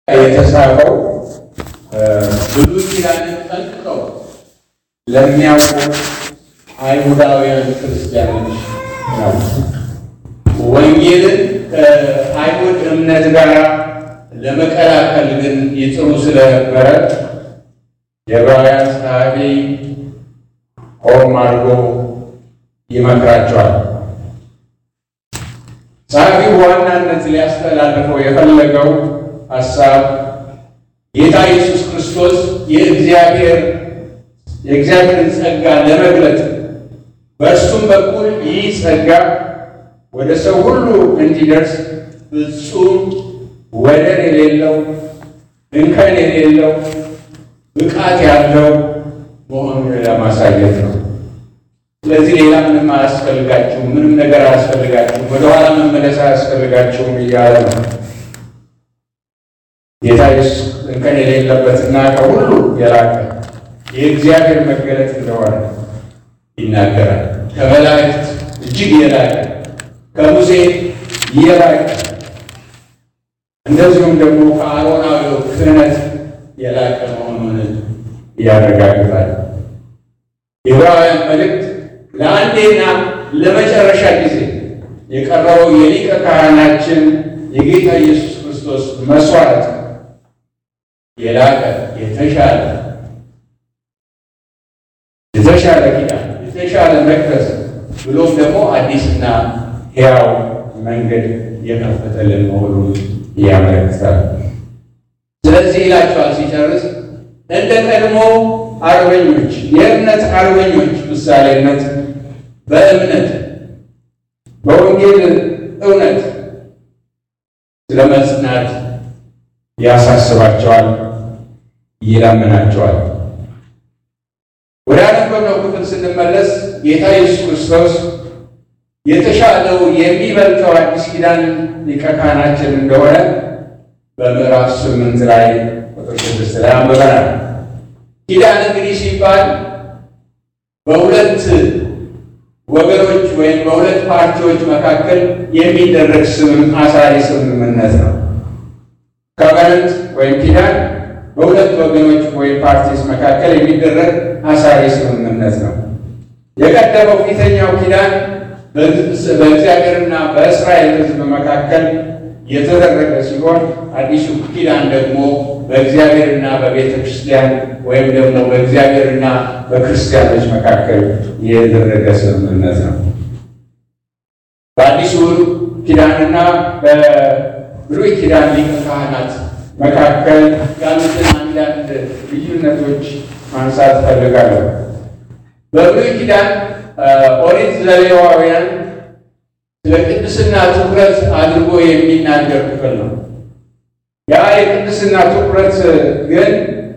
የተጻፈው ብሉይ ኪዳንን ጠንቅቀው ለሚያውቁ አይሁዳውያን ክርስቲያኖች ነው። ወንጌልን ከአይሁድ እምነት ጋር ለመቀላቀል ግን ይጥሩ ስለነበረ የዕብራውያን ጸሐፊ ሆም አድርጎ ይመክራቸዋል። ጸሐፊው በዋናነት ሊያስተላልፈው የፈለገው ሀሳብ ጌታ ኢየሱስ ክርስቶስ የእግዚአብሔር የእግዚአብሔርን ጸጋ ለመግለጥ በእርሱም በኩል ይህ ጸጋ ወደ ሰው ሁሉ እንዲደርስ ፍጹም ወደር የሌለው እንከን የሌለው ብቃት ያለው መሆኑን ለማሳየት ነው። ስለዚህ ሌላ ምንም አያስፈልጋችሁም፣ ምንም ነገር አያስፈልጋችሁም፣ ወደኋላ መመለስ አያስፈልጋችሁም እያለ ነው። ጌታ ኢየሱስ እንከን የሌለበትና ከሁሉ የላቀ የእግዚአብሔር መገለጥ እንደሆነ ይናገራል። ከመላእክት እጅግ የላቀ ከሙሴ የላቀ እንደዚሁም ደግሞ ከአሮናዊው ክህነት የላቀ መሆኑን ያረጋግጣል። የዕብራውያን መልእክት ለአንዴና ለመጨረሻ ጊዜ የቀረበው የሊቀ ካህናችን የጌታ ኢየሱስ ክርስቶስ መስዋዕት የላቀ የተሻለ የተሻለ ኪዳን የተሻለ መቅደስ ብሎም ደግሞ አዲስና ሕያው መንገድ የከፈተልን መሆኑን ያመለክታል። ስለዚህ ይላቸዋል ሲጨርስ እንደ ቀድሞ አርበኞች የእምነት አርበኞች ምሳሌነት በእምነት በወንጌል እውነት ስለ መጽናት ያሳስባቸዋል፣ ይለምናቸዋል። ወደ አነበብነው ክፍል ስንመለስ ጌታ ኢየሱስ ክርስቶስ የተሻለው የሚበልጠው አዲስ ኪዳን ሊቀ ካህናችን እንደሆነ በምዕራፍ ስምንት ላይ ቁጥር ስድስት ላይ አንብበናል። ኪዳን እንግዲህ ሲባል በሁለት ወገኖች ወይም በሁለት ፓርቲዎች መካከል የሚደረግ ስምም አሳሪ ስምምነት ነው። ኮቨናንት ወይም ኪዳን በሁለት ወገኖች ወይም ፓርቲስ መካከል የሚደረግ አሳሪ ስምምነት ነው። የቀደመው ፊተኛው ኪዳን በእግዚአብሔርና በእስራኤል ሕዝብ መካከል የተደረገ ሲሆን አዲሱ ኪዳን ደግሞ በእግዚአብሔርና በቤተ ክርስቲያን ወይም ደግሞ በእግዚአብሔርና በክርስቲያኖች መካከል የተደረገ ስምምነት ነው። በአዲሱ ኪዳንና በብሉይ ኪዳን ሊቀ ካህናት መካከል ያሉትን አንዳንድ ልዩነቶች ማንሳት ፈልጋለሁ። በብሉይ ኪዳን ኦሪት ዘሌዋውያን ስለ ቅድስና ትኩረት አድርጎ የሚናገር ክፍል ነው። ያ የቅድስና ትኩረት ግን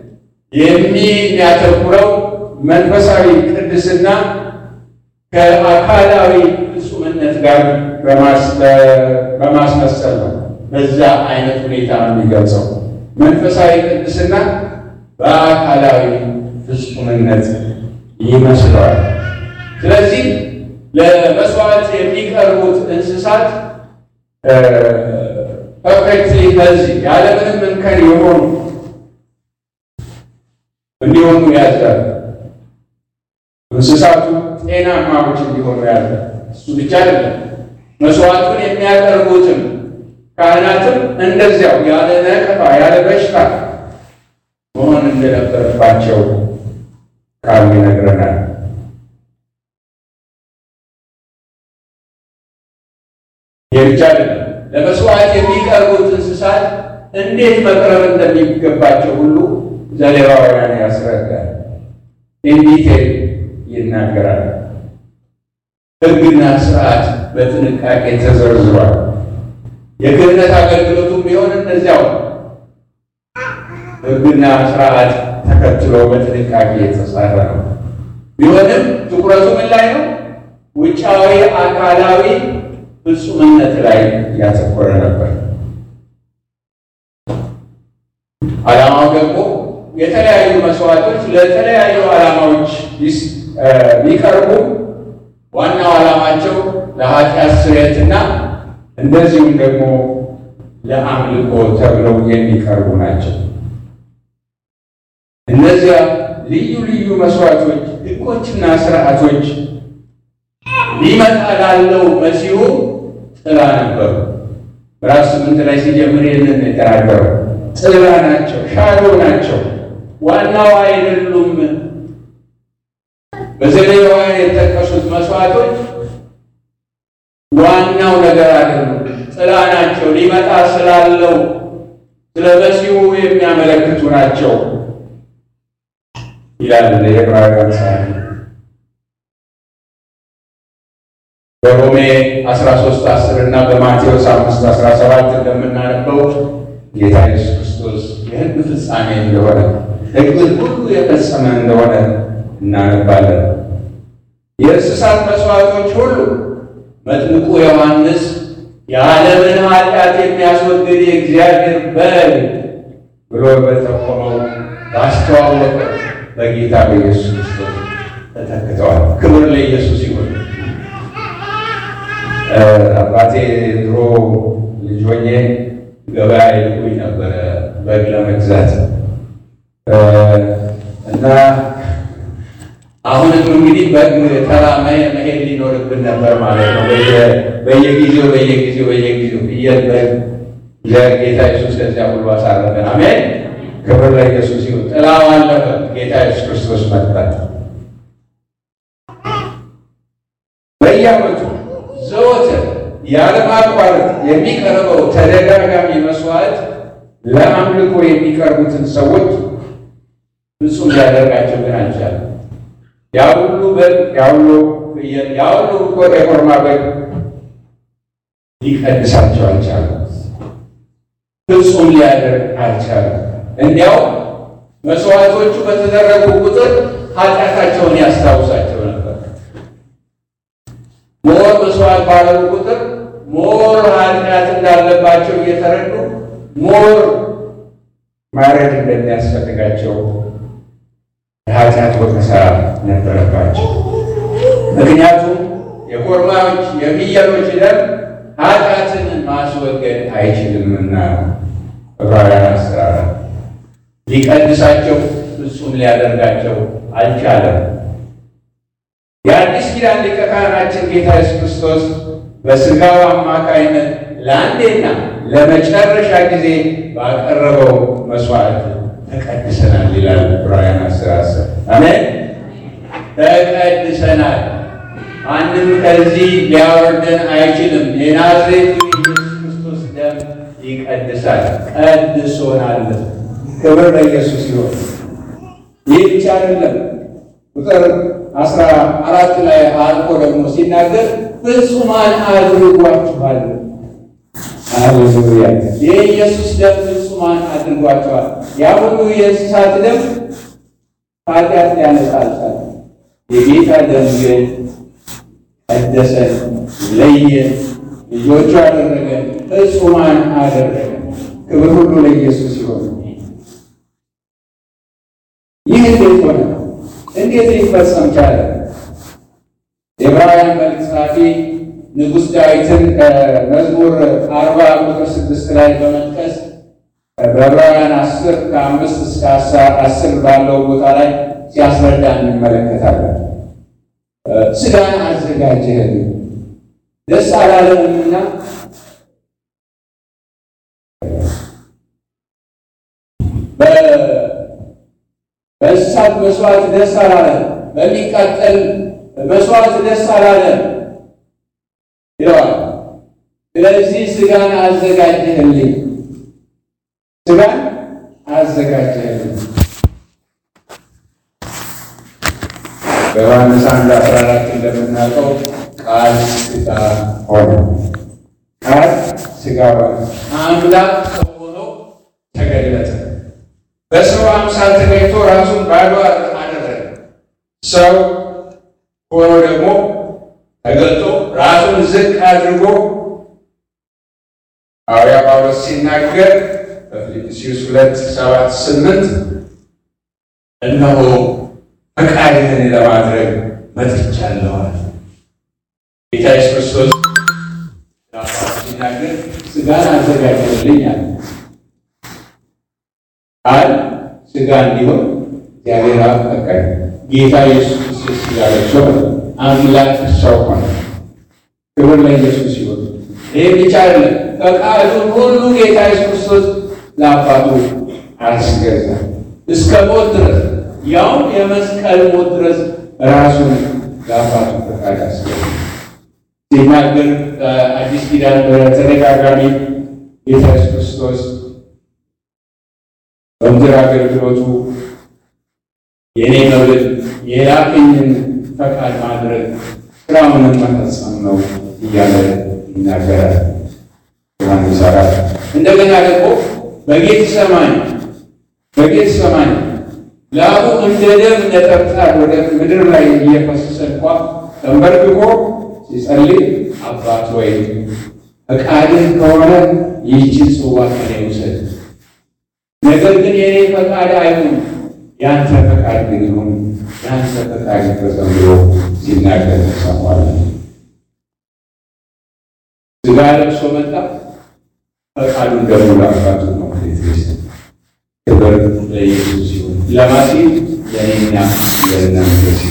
የሚያተኩረው መንፈሳዊ ቅድስና ከአካላዊ ፍጹምነት ጋር በማስመሰል ነው። በዛ አይነት ሁኔታ ነው የሚገልጸው። መንፈሳዊ ቅድስና በአካላዊ ፍጹምነት ይመስለዋል። ስለዚህ ለመስዋዕት የሚቀርቡት እንስሳት ፐርፌክትሊ በዚህ ያለምንም እንከን የሆኑ እንዲሆኑ ያዛል። እንስሳቱ ጤናማዎች እንዲሆኑ ያዛል። እሱ ብቻ አይደለም፣ መስዋዕቱን የሚያቀርቡትም ካህናትም እንደዚያው ያለ ነቀፋ ያለ በሽታ መሆን እንደነበረባቸው ቃሉ ይነግረናል። የብቻ አይደለም ለመስዋዕት የሚቀርቡት እንስሳት እንዴት መቅረብ እንደሚገባቸው ሁሉ ዘሌዋውያን ያስረዳል፣ ኢንዲቴል ይናገራል። ሕግና ስርዓት በጥንቃቄ ተዘርዝሯል። የክህነት አገልግሎቱም ቢሆን እንደዚያው ሕግና ስርዓት ተከትሎ በጥንቃቄ የተጻፈ ነው። ቢሆንም ትኩረቱ ምን ላይ ነው? ውጫዊ አካላዊ ፍጹምነት ላይ ያተኮረ ነበር። ዓላማው ደግሞ የተለያዩ መስዋዕቶች ለተለያዩ ዓላማዎች ቢቀርቡ ዋናው ዓላማቸው ለኃጢአት ስርየትና እንደዚሁም ደግሞ ለአምልኮ ተብለው የሚቀርቡ ናቸው። እነዚያ ልዩ ልዩ መስዋዕቶች፣ ሕጎችና ስርዓቶች ሊመጣ ላለው መሲሁ ጥላ ነበሩ። ምዕራፍ ስምንት ላይ ሲጀምር ይህንን የተናገረው ጥላ ናቸው፣ ሻዶ ናቸው፣ ዋናው አይደሉም። በዘሌዋውያን የተጠቀሱት መስዋዕቶች ዋናው ነገር አይደሉም፣ ጥላ ናቸው። ሊመጣ ስላለው ስለ መሲሁ የሚያመለክቱ ናቸው ይላል የዕብራውያን ጸሐፊ። በሮሜ 13 10 እና በማቴዎስ 5 17 እንደምናነበው ጌታ ኢየሱስ ክርስቶስ የሕግ ፍጻሜ እንደሆነ ሕግን ሁሉ የፈጸመ እንደሆነ እናነባለን። የእንስሳት መስዋዕቶች ሁሉ መጥምቁ ዮሐንስ የዓለምን ኃጢአት የሚያስወግድ የእግዚአብሔር በግ ብሎ በጠቆመው ባስተዋወቀ በጌታ በኢየሱስ ክርስቶስ ተተክተዋል። ክብር ለኢየሱስ ይሁን። አባቴ ድሮ ልጅ ሆኜ ገበያ ይልኩኝ ነበረ በግ ለመግዛት እና አሁንም እንግዲህ በግ ተራ መሄድ ሊኖርብን ነበር ማለት ነው። በየጊዜው በየጊዜው በየጊዜው ፍየል በግ ጌታ ኢየሱስ ከዚያ ሁሉ አሳረፈን። አሜን። ክብር ለኢየሱስ ይሁን። ጥላው አለፈ። ጌታ ኢየሱስ ክርስቶስ መጣ። በየዓመቱ ዘወትር ያለማቋረጥ የሚቀርበው ተደጋጋሚ መስዋዕት ለአምልኮ የሚቀርቡትን ሰዎች ፍጹም ሊያደርጋቸው ግን አልቻለም። ያ ሁሉ በግ ያ ሁሉ ፍየል ያ ሁሉ የኮርማ በግ ሊቀድሳቸው አልቻለም። ፍጹም ሊያደርግ አልቻለም። እንዲያው መስዋዕቶቹ በተደረጉ ቁጥር ኃጢአታቸውን ያስታውሳቸው ነበር። ሞር መስዋዕት ባለው ቁጥር ሞር ኃጢአት እንዳለባቸው እየተረዱ ሞር ማረድ እንደሚያስፈልጋቸው የኃጢአት ወቀሳ ነበረባቸው። ምክንያቱም የኮርማዎች የፍየሎች ደም ኃጢአትን ማስወገድ አይችልምና ዕብራውያን አስራ አራት ሊቀድሳቸው ፍጹም ሊያደርጋቸው አልቻለም። የአዲስ ኪዳን ሊቀ ካህናችን ጌታ ኢየሱስ ክርስቶስ በሥጋው አማካይነት ለአንዴና ለመጨረሻ ጊዜ ባቀረበው መስዋዕት ተቀድሰናል ይላል ዕብራውያን አስር አስር አሜን። ተቀድሰናል። ማንም ከዚህ ሊያወርደን አይችልም። የናዝሬቱ ኢየሱስ ክርስቶስ ደም ይቀድሳል፣ ቀድሶናል። ክብር ለኢየሱስ ይሆን። ይህ ብቻ አይደለም። ቁጥር አስራ አራት ላይ አልቆ ደግሞ ሲናገር ፍጹማን አድርጓችኋል። ሃሌሉያ! የኢየሱስ ደም ፍጹማን አድርጓችኋል። ያ ሁሉ የእንስሳት ደም ኃጢአት ሊያነጻ አልቻለም። የጌታ ደም ግን ቀደሰን፣ ለየን፣ ልጆቹ አደረገን፣ ፍጹማን አደረገን። ክብር ሁሉ ለኢየሱስ ይሆን። ይህ እንዴት ሆነ? እንዴት ሊፈጸም ቻለ? የዕብራውያን መልእክት ጸሐፊ ንጉሥ ዳዊትን መዝሙር አርባ ቁጥር ስድስት ላይ በመጥቀስ በዕብራውያን አስር ከአምስት እስከ አስር ባለው ቦታ ላይ ሲያስረዳ እንመለከታለን። ሥጋን አዘጋጀህልኝ ደስ አላለንምና በእንስሳት መስዋዕት ደስ አላለን፣ በሚቃጠል መስዋዕት ደስ አላለን ይለዋል። ስለዚህ ሥጋን አዘጋጀህልኝ፣ ሥጋን አዘጋጀህልኝ። በዮሐንስ አንድ አስራ አራት እንደምናውቀው ቃል ሥጋ ሆነ። ቃል ሥጋ ሆነ፣ አምላክ ሰው ሆኖ ተገለጠ። በሰው አምሳል ተገኝቶ ራሱን ባዶ አደረገ። ሰው ሆኖ ደግሞ ተገልጦ ራሱን ዝቅ አድርጎ ሐዋርያ ጳውሎስ ሲናገር በፊልጵስዩስ ሁለት ሰባት ስምንት እነሆ ፈቃድህን ለማድረግ መጥቻለሁ። ጌታ ኢየሱስ ክርስቶስ ሲናገር ስጋን አዘጋጀልኝ አለ። ቃል ስጋ እንዲሆን እግዚአብሔር አብ ፈቀደ። ጌታ ኢየሱስ ክርስቶስ ስጋ ለብሶ አምላክ ሰው ሆነ። ክብር ለኢየሱስ ይሁን። ይህ ብቻ አይደለም፣ ፈቃዱን ሁሉ ጌታ ኢየሱስ ክርስቶስ ለአባቱ አስገዛ እስከ ሞት ድረስ ያውም የመስቀል ሞት ድረስ ራሱን ለአባቱ ፈቃድ አስገዛ። ሲናገር አዲስ ኪዳን በተደጋጋሚ ጌታ ኢየሱስ ክርስቶስ በምድር አገልግሎቱ የእኔ መብል የላከኝን ፈቃድ ማድረግ ስራውንም መፈጸም ነው እያለ ይናገራል። ዮሐንስ አራት እንደገና ደግሞ በጌት ሰማኝ በጌት ሰማኝ ላቡ እንደ ደም ነጠብጣብ ወደ ምድር ላይ እየፈሰሰ እንኳ ተንበርክኮ ሲጸልይ አባት ወይ ፈቃድህ ከሆነ ይህችን ጽዋ ከኔ ውሰድ፣ ነገር ግን የኔ ፈቃድ አይሁን ያንተ ፈቃድ ግን ይሁን፣ ያንተ ፈቃድ ይፈጸም ብሎ ሲናገር ተሰማለን። ስጋ ለብሶ መጣ። ፈቃዱን ደግሞ ለአባቱ ነው። ክብር ለኢየሱስ ይሁን። ለማሲል ለእኔና ለእናንተ ሲል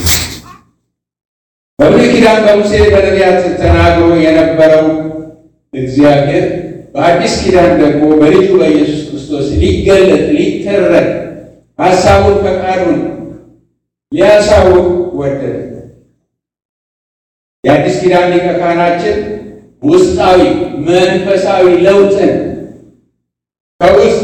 በብሉይ ኪዳን በሙሴ በነቢያት ተናግሮ የነበረው እግዚአብሔር በአዲስ ኪዳን ደግሞ በልጁ በኢየሱስ ክርስቶስ ሊገለጥ ሊተረክ ሀሳቡን ፈቃዱን ሊያሳውቅ ወደደ። የአዲስ ኪዳን ሊቀ ካህናችን ውስጣዊ መንፈሳዊ ለውጥን ከውስጥ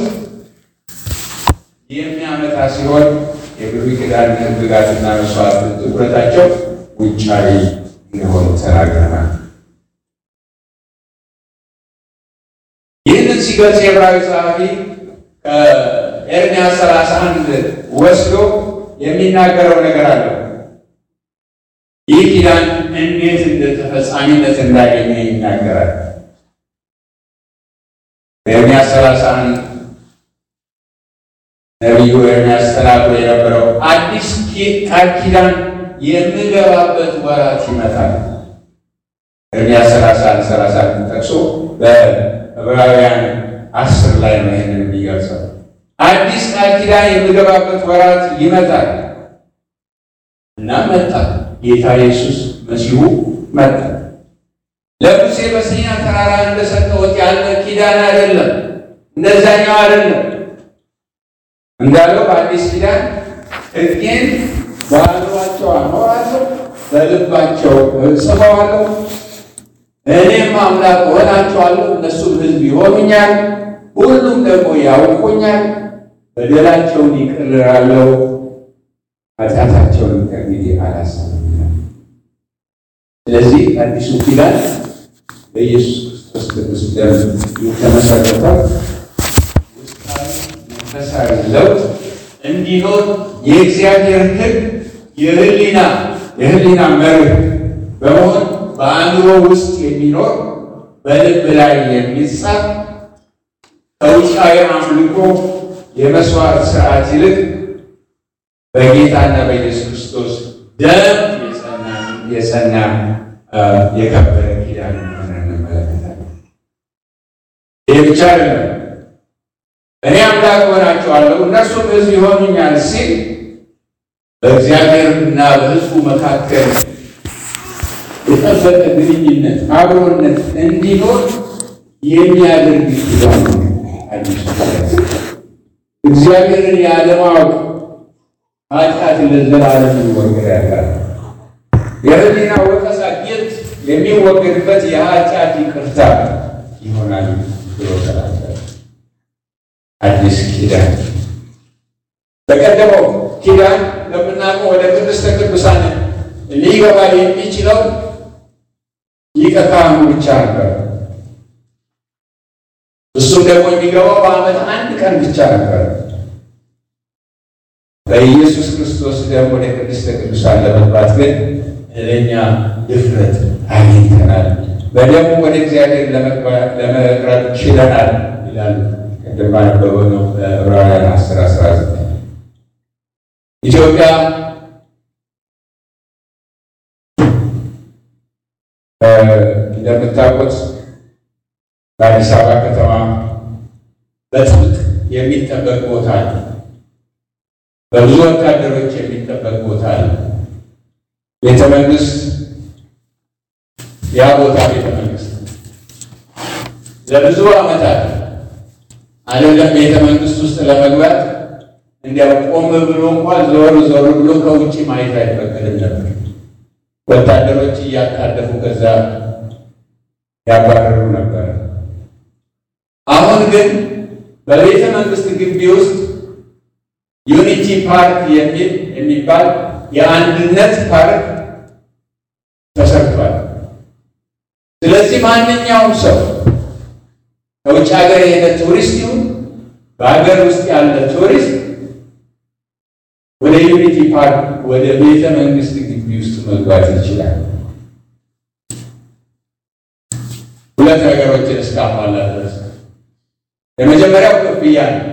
የሚያመጣ ሲሆን የብሉይ ኪዳን ሕግጋትና መስዋዕት ትኩረታቸው ውጫዊ እንደሆኑ ተናግረናል። ይህንን ሲገልጽ የዕብራዊ ጸሐፊ ከኤርምያስ ሰላሳ አንድ ወስዶ የሚናገረው ነገር አለ። ይህ ኪዳን እንዴት እንደ ተፈጻሚነት እንዳገኘ ይናገራል። በኤርምያስ ሰላሳ አንድ ነቢዩ ኤርምያስ ተናግሮ የነበረው አዲስ ቃል ኪዳን የምገባበት ወራት ይመጣል። ኤርምያስ ሰላሳ አንድ ሰላሳ አንድ ጠቅሶ በዕብራውያን አስር ላይ ነው ይህንን የሚገልጸው። አዲስ ቃል ኪዳን የምገባበት ወራት ይመጣል እና መጣ። ጌታ ኢየሱስ መሲሁ መጣ። ለሙሴ በሲና ተራራ እንደሰጠሁት ያለ ኪዳን አይደለም፣ እንደዛኛው አይደለም። እንዳለው በአዲስ ኪዳን ሕጌን በአእምሯቸው አኖራለሁ፣ በልባቸው እጽፈዋለሁ፣ እኔም አምላክ እሆናቸዋለሁ፣ እነሱም ሕዝብ ይሆኑኛል፣ ሁሉም ደግሞ ያውቁኛል። በደላቸውን ይቅር እላለሁ፣ ኃጢአታቸውን ከእንግዲህ አላስብም። ስለዚህ አዲሱ ኪዳን በኢየሱስ ክርስቶስ ቅዱስ ደም የተመሰረተ ውስጣዊ መንፈሳዊ ለውጥ እንዲኖር የእግዚአብሔር ሕግ የህሊና የህሊና መርህ በመሆን በአእምሮ ውስጥ የሚኖር በልብ ላይ የሚጻፍ ከውጫዊ አምልኮ የመስዋዕት ስርዓት ይልቅ በጌታና በኢየሱስ ክርስቶስ ደም የጸና የከበረ ኪዳን እንደሆነ እንመለከታለን። ይህ ብቻ አይደለም። እኔ አምላክ እሆናቸዋለሁ እነርሱም ሕዝብ ይሆኑኛል ሲል በእግዚአብሔርና በሕዝቡ መካከል የጠበቀ ግንኙነት፣ አብሮነት እንዲኖር የሚያደርግ ኪዳን ነው። አዲሱ እግዚአብሔርን ያለማወቅ ኃጢአት ለዘላለም ይወገድ ያላል። የህሊና ወቀሳ ጊልት የሚወገድበት የኃጢአት ይቅርታ ይሆናል ብሎ ተናገረ። አዲስ ኪዳን በቀደመው ኪዳን ለምናውቀው ወደ ቅድስተ ቅዱሳን ሊገባ የሚችለው ሊቀ ካህኑ ብቻ ነበር። እሱም ደግሞ የሚገባው በዓመት አንድ ቀን ብቻ ነበር። በኢየሱስ ክርስቶስ ደም ወደ ቅድስተ ቅዱሳን ለመግባት ግን ለእኛ ድፍረት አግኝተናል። በደሙ ወደ እግዚአብሔር ለመቅረብ ችለናል ይላል። ቅድም ባነበበው ነው በዕብራውያን አስር አስራ ዘጠኝ ኢትዮጵያ እንደምታውቁት በአዲስ በአዲስ አበባ ከተማ በጥብቅ የሚጠበቅ ቦታ ነው። በብዙ ወታደሮች የሚጠበቅ ቦታ ነው። ቤተ መንግስት ያ ቦታ ቤተ መንግስት ለብዙ ዓመታት አይደለም ቤተ መንግስት ውስጥ ለመግባት እንዲያው ቆም ብሎ እንኳን ዞር ዞር ብሎ ከውጭ ማየት አይፈቀድም ነበር። ወታደሮች እያጣደፉ ከዛ ያባረሩ ነበር። አሁን ግን በቤተ መንግስት ግቢ ውስጥ ዩኒቲ ፓርክ የሚል የሚባል የአንድነት ፓርክ ተሰርቷል። ስለዚህ ማንኛውም ሰው ከውጭ ሀገር የሄደ ቱሪስት ይሁን በሀገር ውስጥ ያለ ቱሪስት ወደ ዩኒቲ ፓርክ ወደ ቤተ መንግስት ግቢ ውስጥ መግባት ይችላል። ሁለት ነገሮችን እስካሟላ ድረስ የመጀመሪያው ክፍያ ነው።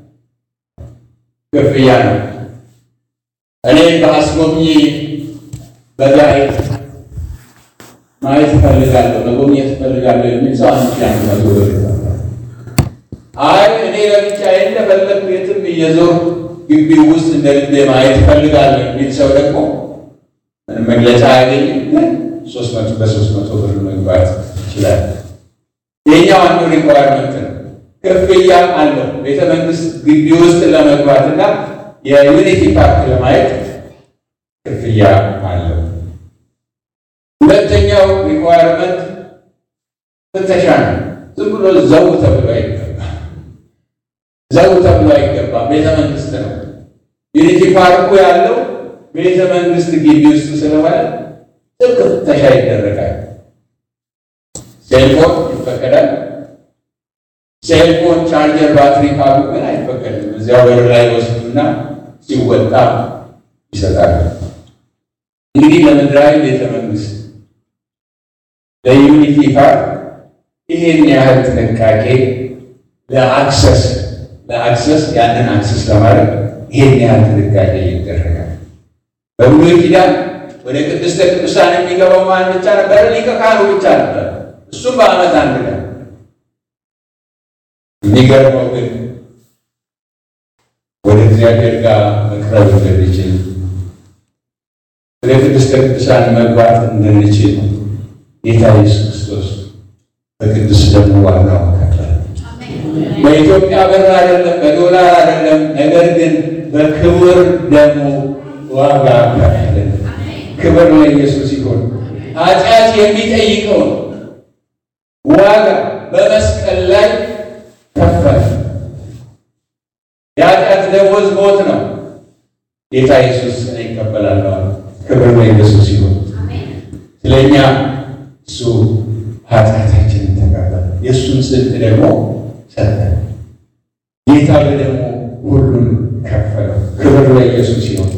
ክፍያ ነው። እኔ በአስጎብኚ በጋይድ ማየት እፈልጋለሁ፣ መጎብኘት እፈልጋለሁ የሚል ሰው አንድ ሺህ አንድ መቶ ብር አይ እኔ ለብቻዬ እንደፈለግኩ የትም እየዞር ግቢ ውስጥ እንደ ልቤ ማየት እፈልጋለሁ የሚል ሰው ደግሞ ምንም መግለጫ አያገኝም፣ ግን ሶስት መቶ በሶስት መቶ ብር መግባት ይችላል። ይህኛው አንዱ ሪኳርመንት ነው። ክፍያ አለው። ቤተ መንግስት ግቢ ውስጥ ለመግባት እና የዩኒቲ ፓርክ ለማየት ክፍያ አለው። ሁለተኛው ሪኳርመንት ፍተሻ ነው። ዝም ብሎ ዘው ተብሎ አይገባም። ዘው ተብሎ አይገባም። ቤተ መንግስት ነው። ዩኒቲ ፓርኩ ያለው ቤተ መንግስት ግቢ ውስጥ ስለሆነ ጥብቅ ፍተሻ ይደረጋል። ሴልፎን ይፈቀዳል። ሴልፎን ቻርጀር፣ ባትሪ ካሉ ግን አይፈቀድም። እዚያው በር ላይ ወስዱና ሲወጣ ይሰጣል። እንግዲህ ለምድራዊ ቤተ መንግስት ለዩኒቲ ፓርክ ይሄን ያህል ጥንቃቄ ለአክሰስ ለአክሰስ ያንን አክሰስ ለማድረግ ይሄን ያህል ጥንቃቄ ይደረጋል። በብሉይ ኪዳን ወደ ቅድስተ ቅዱሳን የሚገባው ማን ብቻ ነበር? ሊቀ ካህኑ ብቻ ነበር። እሱም በዓመት አንድ ቀን። የሚገርመው ግን ወደ እግዚአብሔር ጋር መቅረብ እንድንችል ወደ ቅድስተ ቅዱሳን መግባት እንድንችል ጌታ ኢየሱስ ክርስቶስ በቅዱስ ደሙ ዋጋው ከፈለ። በኢትዮጵያ ብር አይደለም፣ በዶላር አይደለም፣ ነገር ግን በክቡር ደሙ ዋጋ ከፈለ። ክብር ለኢየሱስ ይሁን። ኃጢአት የሚጠይቀውን ዋጋ በመስቀል ላይ ከፈለ። የኃጢአት ደሞዝ ሞት ነው። ጌታ ኢየሱስ እኔ ይቀበላለሁ። ክብር ለኢየሱስ ይሁን። ስለኛ እሱ ኃጢአታችንን ተቀበለ፣ የእሱን ጽድቅ ደግሞ ሰጠ። ጌታ በደሙ ሁሉን ከፈለው። ክብር ለኢየሱስ ይሁን።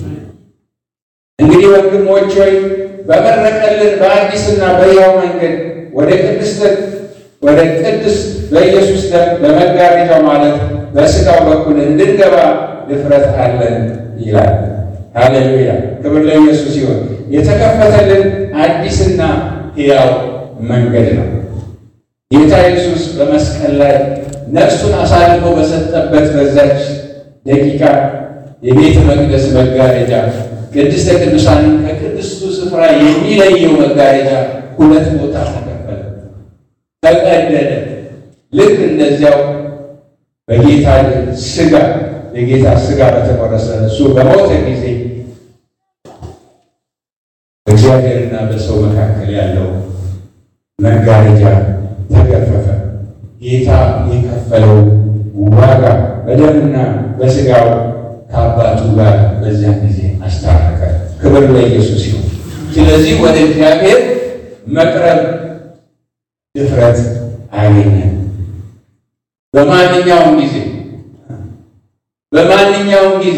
እንግዲህ ወንድሞች ሆይ በመረቀልን በአዲስና በሕያው መንገድ ወደ ቅድስት ወደ ቅድስት በኢየሱስ ደም በመጋረጃው ማለት በሥጋው በኩል እንድንገባ ድፍረት አለን ይላል። ሃሌሉያ! ክብር ለኢየሱስ ይሁን። የተከፈተልን አዲስና ሕያው መንገድ ነው። ጌታ ኢየሱስ በመስቀል ላይ ነፍሱን አሳልፎ በሰጠበት በዛች ደቂቃ የቤተ መቅደስ መጋረጃ ቅድስተ ቅዱሳንን ከቅድስቱ ስፍራ የሚለየው መጋረጃ ሁለት ቦታ ተከፈለ፣ ተቀደደ። ልክ እንደዚያው በጌታ ሥጋ የጌታ ሥጋ በተቆረሰ እሱ በሞተ ጊዜ በእግዚአብሔርና በሰው መካከል ያለው መጋረጃ ተገፈፈ። ጌታ የከፈለው ዋጋ በደምና በሥጋው ከአባቱ ጋር በዚያን ጊዜ አስታረቀ። ክብር ለኢየሱስ ይሁን። ስለዚህ ወደ እግዚአብሔር መቅረብ ድፍረት አገኘን። በማንኛውም ጊዜ በማንኛውም ጊዜ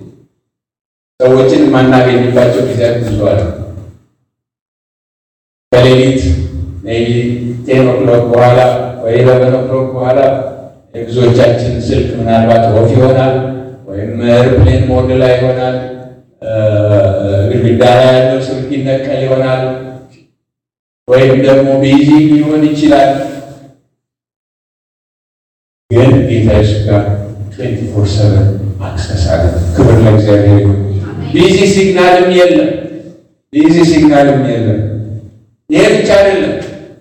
ሰዎችን የማናገኝባቸው ጊዜያት ብዙ አሉ። ከሌሊት ሜይ ቢ ቴን ኦክሎክ በኋላ ወይ ኢለቨን ኦክሎክ በኋላ የብዙዎቻችን ስልክ ምናልባት ኦፍ ይሆናል ወይም ኤርፕሌን ሞድ ላይ ይሆናል። ግድግዳ ላይ ያለው ስልክ ይነቀል ይሆናል ወይም ደግሞ ቢዚ ሊሆን ይችላል። ከጌታ ኢየሱስ ጋር ትዌንቲ ፎር ሰቨን አክሰስ አለ። ክብር ለእግዚአብሔር ይሁን። ቢዚ ሲግናልም የለም፣ ቢዚ ሲግናልም የለም። ይሄ ብቻ አይደለም።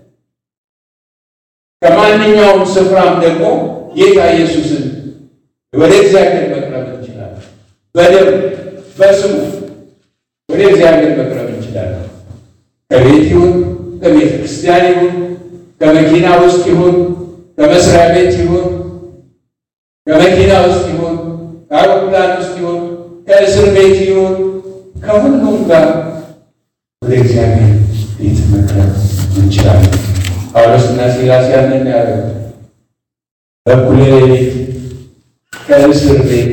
ከማንኛውም ስፍራም ደግሞ ጌታ ኢየሱስን ወደ እግዚአብሔር መቅረብ እንችላለን። በደም በስሙ ወደ እግዚአብሔር መቅረብ እንችላለን። ከቤት ይሁን ከቤተ ክርስቲያን ይሁን ከመኪና ውስጥ ይሁን ከመስሪያ ቤት ይሁን ከመኪና ውስጥ ይሁን ከአውሮፕላን ውስጥ ይሁን ከእስር ቤት ይሁን ከሁሉም ጋር ወደ እግዚአብሔር ቤት መቅረብ እንችላለን። ጳውሎስና ሲላስ ያንን ያደረጉት በእኩለ ሌሊት ከእስር ቤት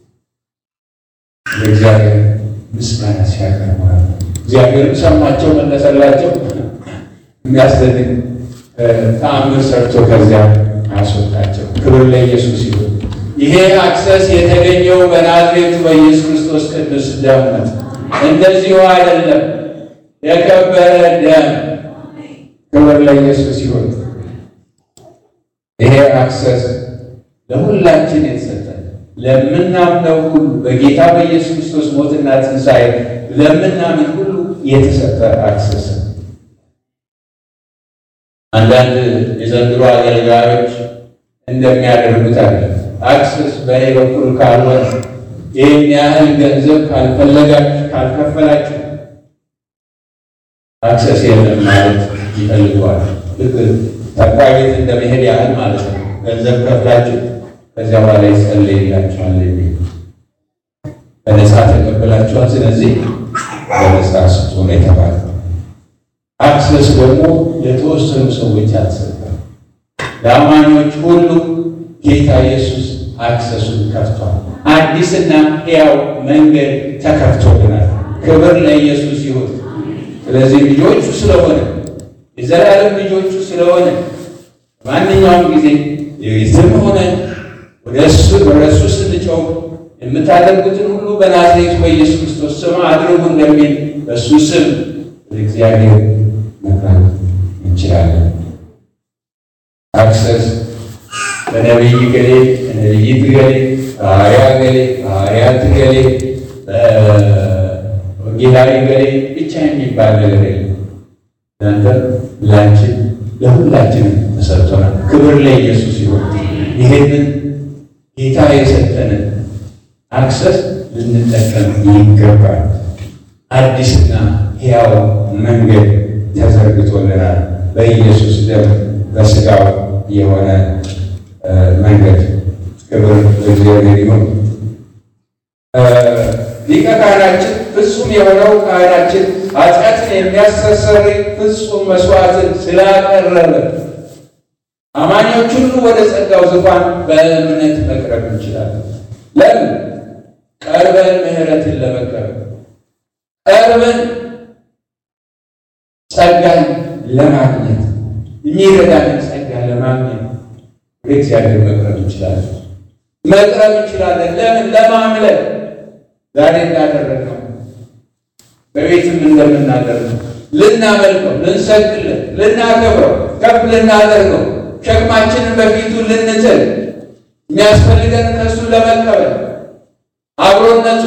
ለእግዚአብሔር ምስጋና ሲያቀርቡ እግዚአብሔርም ሰማቸው፣ መለሰላቸው። የሚያስደንቅ ተአምር ሰርቶ ከዚያ አስወጣቸው። ክብር ለኢየሱስ ይሁን። ይሄ አክሰስ የተገኘው በናዝሬቱ በኢየሱስ ክርስቶስ ቅዱስ ደም ነው። እንደዚሁ አይደለም፣ የከበረ ደም። ክብር ለኢየሱስ ይሁን። ይሄ አክሰስ ለሁላችን የተሰጠ ለምናምነው ሁሉ በጌታ በኢየሱስ ክርስቶስ ሞትና ትንሣኤ ለምናምን ሁሉ የተሰጠ አክሰስ ነው። አንዳንድ የዘንድሮ አገልጋዮች እንደሚያደርጉት አለ። አክሰስ በእኔ በኩል ካልሆነ ይህን ያህል ገንዘብ ካልፈለጋችሁ ካልከፈላችሁ አክሰስ የለም ማለት ይፈልገዋል። ልክ ጠንቋይ ቤት እንደመሄድ ያህል ማለት ነው። ገንዘብ ከፍላችሁ ከዚያ በኋላ ይጸለይላችኋል የሚል በነፃ ተቀበላችኋል። ስለዚህ በነፃ ስጡ ነው የተባለው። አክሰስ ደግሞ ለተወሰኑ ሰዎች አልተሰጠም። ለአማኞች ሁሉ ጌታ ኢየሱስ አክሰሱን ከፍቷል። አዲስና ሕያው መንገድ ተከፍቶልናል። ክብር ለኢየሱስ ይሁን። ስለዚህ ልጆቹ ስለሆነ የዘላለም ልጆቹ ስለሆነ ማንኛውም ጊዜ የትም ሆነ ወደ እሱ ስንጨው የምታደርጉትን ሁሉ በናዝሬቱ በኢየሱስ ክርስቶስ ስም አድርጉ እንደሚል በእሱ ስም እግዚአብሔር መቅረብ እንችላለን። አክሰስ በነቢይ ገሌ፣ በነቢይት ገሌ፣ በሐዋርያ ገሌ፣ በሐዋርያት ገሌ፣ በወንጌላዊ ገሌ ብቻ የሚባል ነገር የለም። እናንተ ላችን ለሁላችንም ተሰጥቶናል። ክብር ለኢየሱስ ይሁን። ይሄንን ጌታ የሰጠንን አክሰስ ልንጠቀም ይገባል። አዲስና ሕያው መንገድ ተዘርግቶልናል። በኢየሱስ ደም በሥጋው የሆነ መንገድ ክብር ለእግዚአብሔር ይሁን። ሊቀ ካህናችን ፍጹም የሆነው ካህናችን ኃጢአትን የሚያስተሰርይ ፍጹም መስዋዕትን ስላቀረበ አማኞች ሁሉ ወደ ጸጋው ዙፋን በእምነት መቅረብ እንችላለን። ለምን? ቀርበን ምሕረትን ለመቀበል ቀርበን ጸጋን ለማግኘት የሚረዳንን ጸጋ ለማግኘት ወደ እግዚአብሔር መቅረብ እንችላለን። መቅረብ እንችላለን። ለምን? ለማምለክ ዛሬ እንዳደረግነው በቤትም እንደምናደርገው ልናመልከው፣ ልንሰግድለት፣ ልናከብረው፣ ከፍ ልናደርገው፣ ሸክማችንን በፊቱ ልንጥል፣ የሚያስፈልገን ከእሱ ለመቀበል አብሮነቱ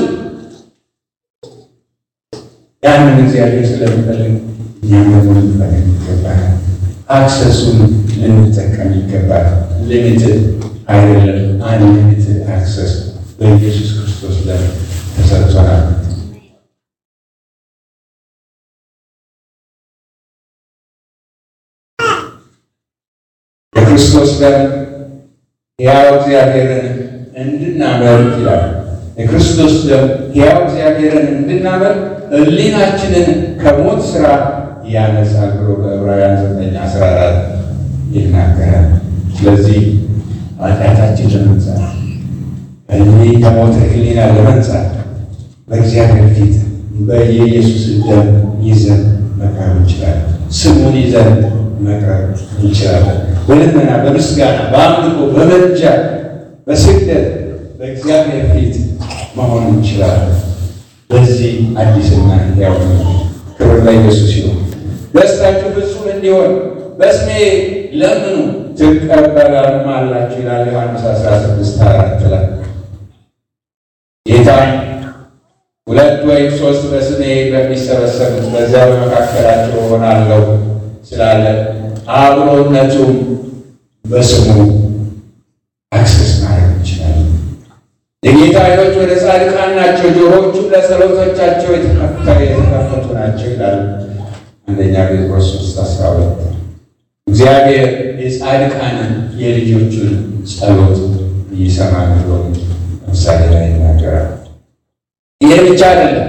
ያንን እግዚአብሔር ስለሚፈልግ እኛም ደግሞ ልንፈልግ ይገባል። አክሰሱን ልንጠቀም ይገባል። ሊሚትድ አይደለም፣ አንሊሚትድ አክሰስ በኢየሱስ ክርስቶስ ላይ ተሰጥቶናል። የክርስቶስ ደም ሕያው እግዚአብሔርን እንድናመልክ ይላል። የክርስቶስ ደም ሕያው እግዚአብሔርን እንድናመልክ ሕሊናችንን ከሞት ሥራ ያነሳል ብሎ በዕብራውያን ዘጠኝ አስራ አራት ይናገራል። ስለዚህ ኃጢአታችን ለመንጻት እኒህ ከሞት ሕሊና ለመንጻት በእግዚአብሔር ፊት በየኢየሱስን ደም ይዘን መቅረብ እንችላለን። ስሙን ይዘን መቅረብ እንችላለን። በልመና በምስጋና በአምልኮ በመንጃ በስግደት በእግዚአብሔር ፊት መሆን እንችላለን። በዚህ አዲስና ሕያው ክብር ለኢየሱስ ይሁን። ደስታችሁ ፍጹም እንዲሆን በስሜ ለምኑ ትቀበላላችሁ ይላል ዮሐንስ 16 አራት ላይ ጌታ ሁለት ወይም ሶስት በስሜ በሚሰበሰቡት በዚያ በመካከላቸው እሆናለሁ ስላለ አብሮነቱም በስሙ አክሰስ ማድረግ እንችላለን። የጌታ ዓይኖች ወደ ጻድቃን ናቸው፣ ጆሮዎቹ ለጸሎቶቻቸው የተከፈቱ ናቸው ይላል አንደኛ ጴጥሮስ ሶስት አስራ ሁለት እግዚአብሔር የጻድቃንን የልጆቹን ጸሎት ይሰማል ብሎ ምሳሌ ላይ ይናገራል። ይሄ ብቻ አይደለም።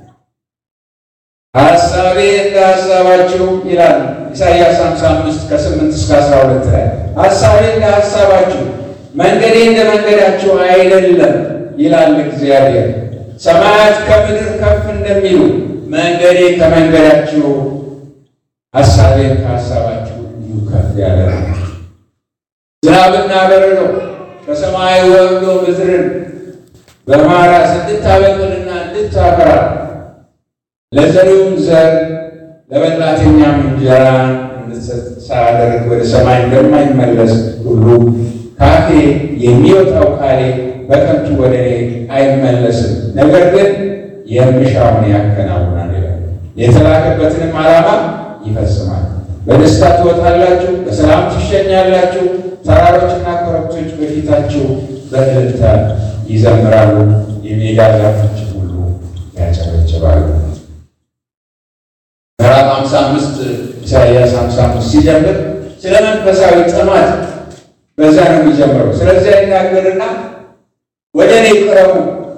ሀሳቤ እንደ ሀሳባችሁ ይላል ኢሳይያስ 55 ከ8 እስከ 12 ላይ ሀሳቤ እንደ ሀሳባችሁ መንገዴ እንደ መንገዳችሁ አይደለም ይላል እግዚአብሔር። ሰማያት ከምድር ከፍ እንደሚሉ መንገዴ ከመንገዳችሁ ሀሳቤን ከሀሳባችሁ እንዲሁ ከፍ ያለ ነው። ዝናብና በረዶ ከሰማይ ወርዶ ምድርን በማራስ እንድታበቅልና እንድታፈራ ለዘሪውም ዘር ለበላተኛም እንጀራ እንድትሰጥ ሳያደርግ ወደ ሰማይ እንደማይመለስ ሁሉ ካፌ የሚወጣው ቃሌ በከንቱ ወደ እኔ አይመለስም፣ ነገር ግን የምሻውን ያከናውናል ይላል። የተላከበትንም ዓላማ ይፈጽማል። በደስታ ትወጣላችሁ፣ በሰላም ትሸኛላችሁ። ተራሮችና ኮረብቶች በፊታችሁ በእልልታ ይዘምራሉ፣ የሜዳ ዛፎች ሁሉ ያጨበጭባሉ። ምዕራፍ 55 ኢሳይያስ 55 ሲጀምር ስለ መንፈሳዊ ጥማት በዛ ነው የሚጀምረው። ስለዚያ ይናገርና ወደ እኔ ቅረቡ፣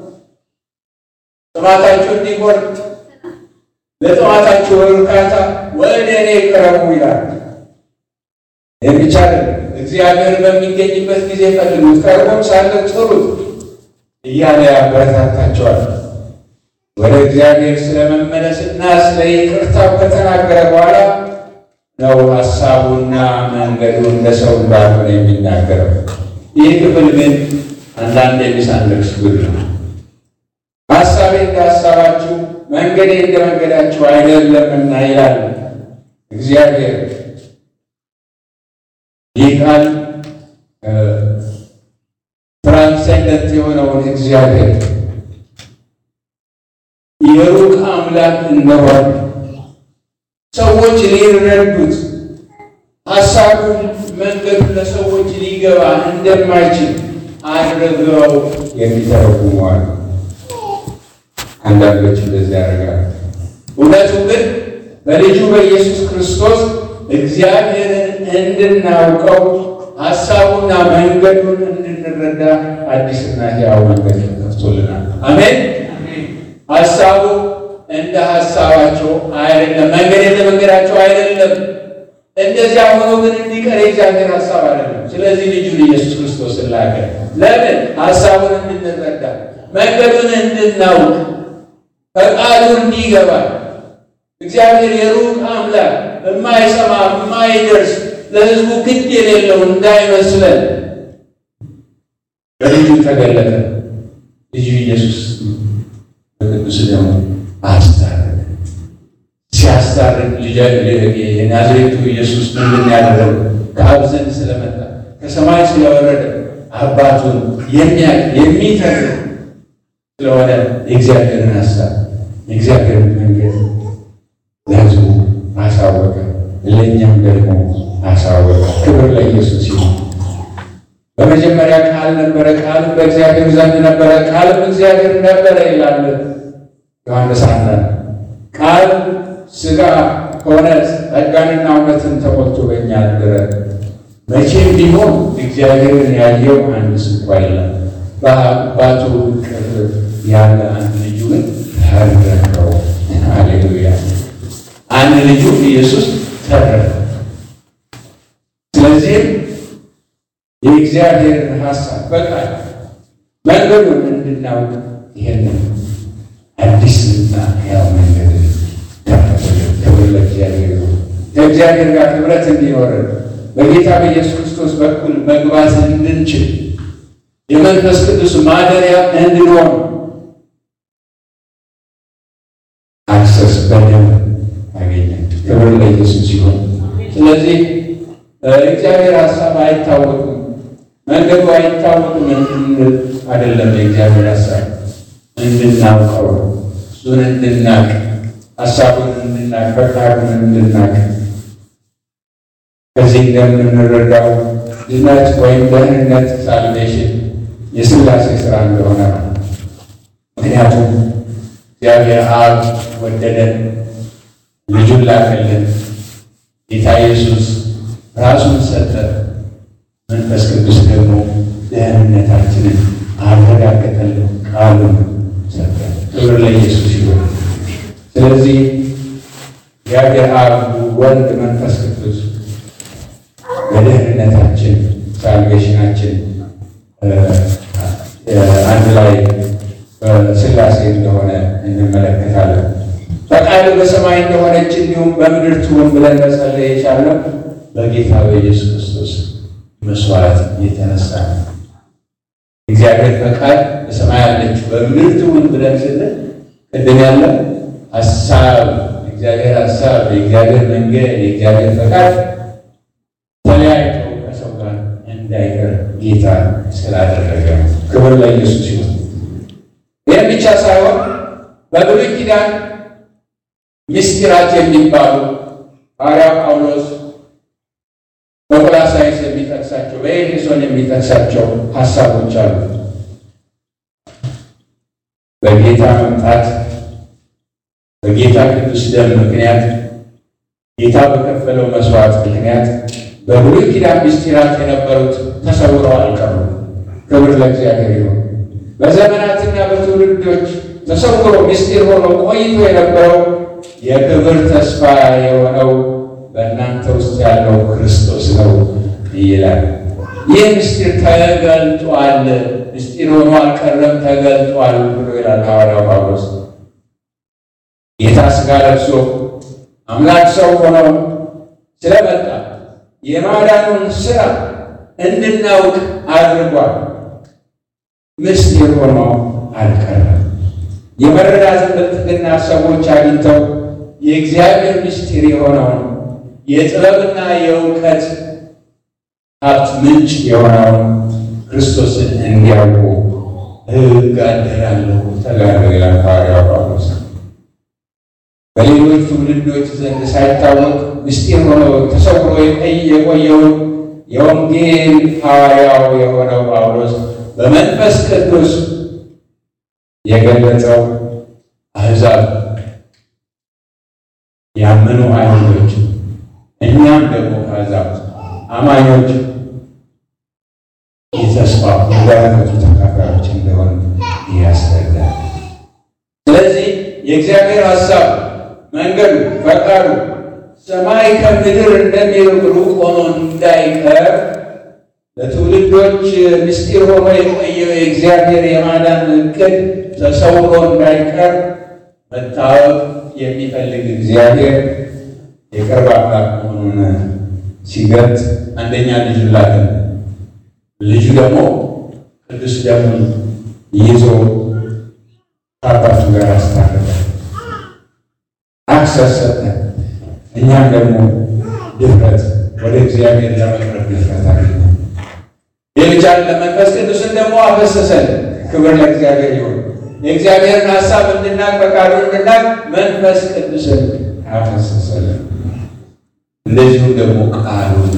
ጥማታችሁ እንዲቆርጥ ለጥማታችሁ እርካታ ወደ እኔ ቅረቡ ይላል። ይህ ብቻ አይደለም፣ እግዚአብሔር በሚገኝበት ጊዜ ፈልጉት፣ ቀርቦም ሳለ ጥሩት እያለ ያበረታታቸዋል። ወደ እግዚአብሔር ስለ መመለስና ስለ ይቅርታው ከተናገረ በኋላ ነው ሀሳቡና መንገዱ እንደ ሰው እንዳልሆነ የሚናገረው። ይህ ክፍል ግን አንዳንድ የሚሳንደርስ ጉድ ነው። ሀሳቤ እንደ ሀሳባችሁ መንገዴ እንደ መንገዳችሁ አይደለምና ይላል እግዚአብሔር። ይህ ቃል ትራንሰንደንት የሆነውን እግዚአብሔር የሩቅ አምላክ እንደሆነ ሰዎች ሊረዱት ሀሳቡን መንገዱን ለሰዎች ሊገባ እንደማይችል አድርገው የሚተረጉሙ አሉ። አንዳንዶች እንደዚህ ያደርጋሉ። እውነቱ ግን በልጁ በኢየሱስ ክርስቶስ እግዚአብሔርን እንድናውቀው ሀሳቡና መንገዱን እንድንረዳ አዲስና ሕያው መንገድ ተከፍቶልናል። አሜን። ሀሳቡ እንደ ሀሳባቸው አይደለም፣ መንገድ እንደ መንገዳቸው አይደለም። እንደዚያ ሆኖ ግን እንዲቀር የእግዚአብሔር ሀሳብ አይደለም። ስለዚህ ልጁን ኢየሱስ ክርስቶስን ላከ። ለምን? ሀሳቡን እንድንረዳ፣ መንገዱን እንድናውቅ፣ ፈቃዱ እንዲገባል። እግዚአብሔር የሩቅ አምላክ የማይሰማ የማይደርስ ለሕዝቡ ግድ የሌለው እንዳይመስለን በልጁ ተገለጠ። ልጁ ኢየሱስ በቅዱስ ደግሞ አስታረቀ። ሲያስታርቅ የናዝሬቱ ኢየሱስ ምንድን ያደረገ? ከአብ ዘንድ ስለመጣ ከሰማይ ስለወረደ አባቱን የሚያውቅ የሚተርክ ስለሆነ የእግዚአብሔርን ሀሳብ የእግዚአብሔርን መንገድ ለሕዝቡ አሳወቀ፣ ለእኛም ደግሞ አሳወቀ። ክብር ለኢየሱስ ይሁን። በመጀመሪያ ቃል ነበረ፣ ቃልም በእግዚአብሔር ዘንድ ነበረ፣ ቃልም እግዚአብሔር ነበረ ይላል ዮሐንስ አንድ ቃል ሥጋ ሆነ ጸጋንና እውነትን ተሞልቶ በእኛ አደረ። መቼም ቢሆን እግዚአብሔርን ያየው አንድ ስንኳ የለም። በአባቱ እቅፍ ያለ አንድ ልጁን ተረከው። ሃሌሉያ! አንድ ልጁ ኢየሱስ ተረከ። ስለዚህም የእግዚአብሔርን ሀሳብ በቃል መንገዱን እንድናውቅ ይሄንን አዲስና ሕያው መንገድ ከፈተልን። ክብር ለእግዚአብሔር ይሁን። ከእግዚአብሔር ጋር ህብረት እንዲኖረን በጌታ በኢየሱስ ክርስቶስ በኩል መግባት እንድንችል የመንፈስ ቅዱስ ማደሪያ እንድንሆን አክሰስ በደም አገኘን። ክብር ለኢየሱስ ይሁን። ስለዚህ እግዚአብሔር ሀሳብ አይታወቅም፣ መንገዱ አይታወቅም እንድንል አይደለም። የእግዚአብሔር ሀሳብ እንድናውቀው እሱን እንድናቅ ሀሳቡን እንድናቅ ፈቃዱን እንድናቅ ከዚህ እንደምንረዳው ድነት ወይም ደህንነት ሳልቬሽን የሥላሴ ስራ እንደሆነ ነው። ምክንያቱም እግዚአብሔር አብ ወደደን፣ ልጁን ላከልን፣ ጌታ ኢየሱስ ራሱን ሰጠ፣ መንፈስ ቅዱስ ደግሞ ደህንነታችንን አረጋገጠልን፣ ቃሉን ሰጠ። ክብር ለኢየሱስ ይሁን። ስለዚህ እግዚአብሔር አብ፣ ወልድ፣ መንፈስ ቅዱስ በደህንነታችን ሳልቬሽናችን አንድ ላይ በሥላሴ እንደሆነ እንመለከታለን። ፈቃድ በሰማይ እንደሆነች እንዲሁም በምድር ትሁን ብለን መጸለይ የቻልነው በጌታ በኢየሱስ ክርስቶስ መስዋዕት የተነሳ ነው። እግዚአብሔር ፈቃድ በሰማይ አለች በምድር ትሁን ብለን ስንል ቅድም ያለ ሀሳብ የእግዚአብሔር ሀሳብ የእግዚአብሔር መንገድ የእግዚአብሔር ፈቃድ ተለያይቶ ከሰው ጋር እንዳይቀር ጌታ ስላደረገ ነው። ክብር ለኢየሱስ ይሁን። ይህም ብቻ ሳይሆን በብሉይ ኪዳን ምስጢራት የሚባሉ ሐዋርያው ጳውሎስ በቆላሳይስ የሚጠቅሳቸው በኤፌሶን የሚጠቅሳቸው ሀሳቦች አሉ። በጌታ መምጣት በጌታ ቅዱስ ደም ምክንያት ጌታ በከፈለው መስዋዕት ምክንያት በብሉይ ኪዳን ምስጢራት የነበሩት ተሰውረው አልቀሩም። ክብር ለእግዚአብሔር ይሁን። በዘመናትና በትውልዶች ተሰውሮ ምስጢር ሆኖ ቆይቶ የነበረው የክብር ተስፋ የሆነው በእናንተ ውስጥ ያለው ክርስቶስ ነው ይላል። ይህ ምስጢር ተገልጧል። ምስጢር ሆኖ አልቀረም፣ ተገልጧል ብሎ ይላል ሐዋርያው ጳውሎስ። ጌታ ሥጋ ለብሶ አምላክ ሰው ሆኖ ስለመጣ የማዳኑን ሥራ እንድናውቅ አድርጓል። ምስጢር ሆኖ አልቀረም። የመረዳትን ብልጥግና ሰዎች አግኝተው የእግዚአብሔር ምስጢር የሆነውን የጥበብና የእውቀት ሀብት ምንጭ የሆነውን ክርስቶስን እንዲያውቁ እጋደላለሁ ተጋደሉ ይላል ሐዋርያው ጳውሎስ። በሌሎች ትውልዶች ዘንድ ሳይታወቅ ምስጢር ሆኖ ተሰውሮ የቆየውን የወንጌል ሐዋርያው የሆነው ጳውሎስ በመንፈስ ቅዱስ የገለጸው አሕዛብ ያመኑ አይሁዶች እኛም ደግሞ ከአሕዛብ አማኞች የተስፋ በረከቱ ተካፋዮች እንደሆን ያስረዳል። ስለዚህ የእግዚአብሔር ሀሳብ መንገዱ፣ ፈቃዱ ሰማይ ከምድር እንደሚርቅ ሩቅ ሆኖ እንዳይቀር ለትውልዶች ምስጢር ሆኖ የቆየው የእግዚአብሔር የማዳን እቅድ ተሰውሮ እንዳይቀር መታወቅ የሚፈልግ እግዚአብሔር የቅርብ አምላክ መሆኑን ሲገልጥ አንደኛ ልጁ ላከ። ልጁ ደግሞ ቅዱስ ደሙን ይዞ ከአባቱ ጋር አስታረቀ፣ አክሰስ ሰጠ። እኛም ደግሞ ድፍረት ወደ እግዚአብሔር ለመቅረብ ድፍረት አገኘ። የልጃን ለመንፈስ ቅዱስን ደግሞ አፈሰሰን። ክብር ለእግዚአብሔር ይሁን። የእግዚአብሔርን ሀሳብ እንድናቅ ፈቃዱ እንድናቅ መንፈስ ቅዱስን አፈሰሰልን። እንደዚሁም ደግሞ ቃሉን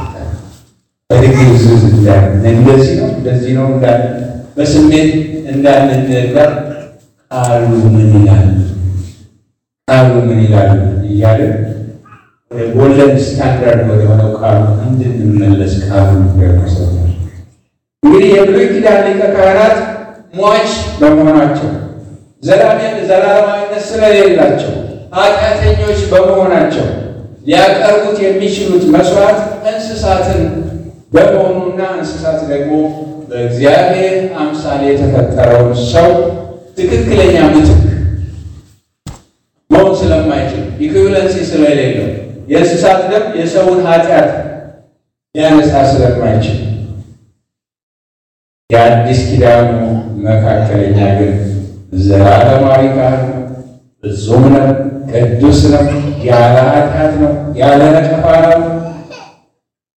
በድግዝዝ እንዳን እንደዚህ ነው እንደዚህ ነው እንዳን በስሜት እንዳንነገር ቃሉ ምን ይላል ቃሉ ምን ይላል እያለ ጎልደን ስታንዳርድ ወደሆነው ቃሉ እንድንመለስ ቃሉ ያመሰታል። እንግዲህ የብሉይ ኪዳን ሊቀ ካህናት ሟች በመሆናቸው ዘላለም ዘላለማዊነት ስለሌላቸው ኃጢአተኞች በመሆናቸው ሊያቀርቡት የሚችሉት መስዋዕት እንስሳትን በመሆኑና እንስሳት ደግሞ በእግዚአብሔር አምሳል የተፈጠረውን ሰው ትክክለኛ ምትክ መሆን ስለማይችል ኢኩቪለንሲ ስለሌለው የእንስሳት ደም የሰውን ኃጢአት ሊያነጻ ስለማይችል የአዲስ ኪዳኑ መካከለኛ ግን ዘላለማዊ ካህን ነው። ፍጹም ነው። ቅዱስ ነው። ያለ ኃጢአት ነው። ያለ ነቀፋ ነው።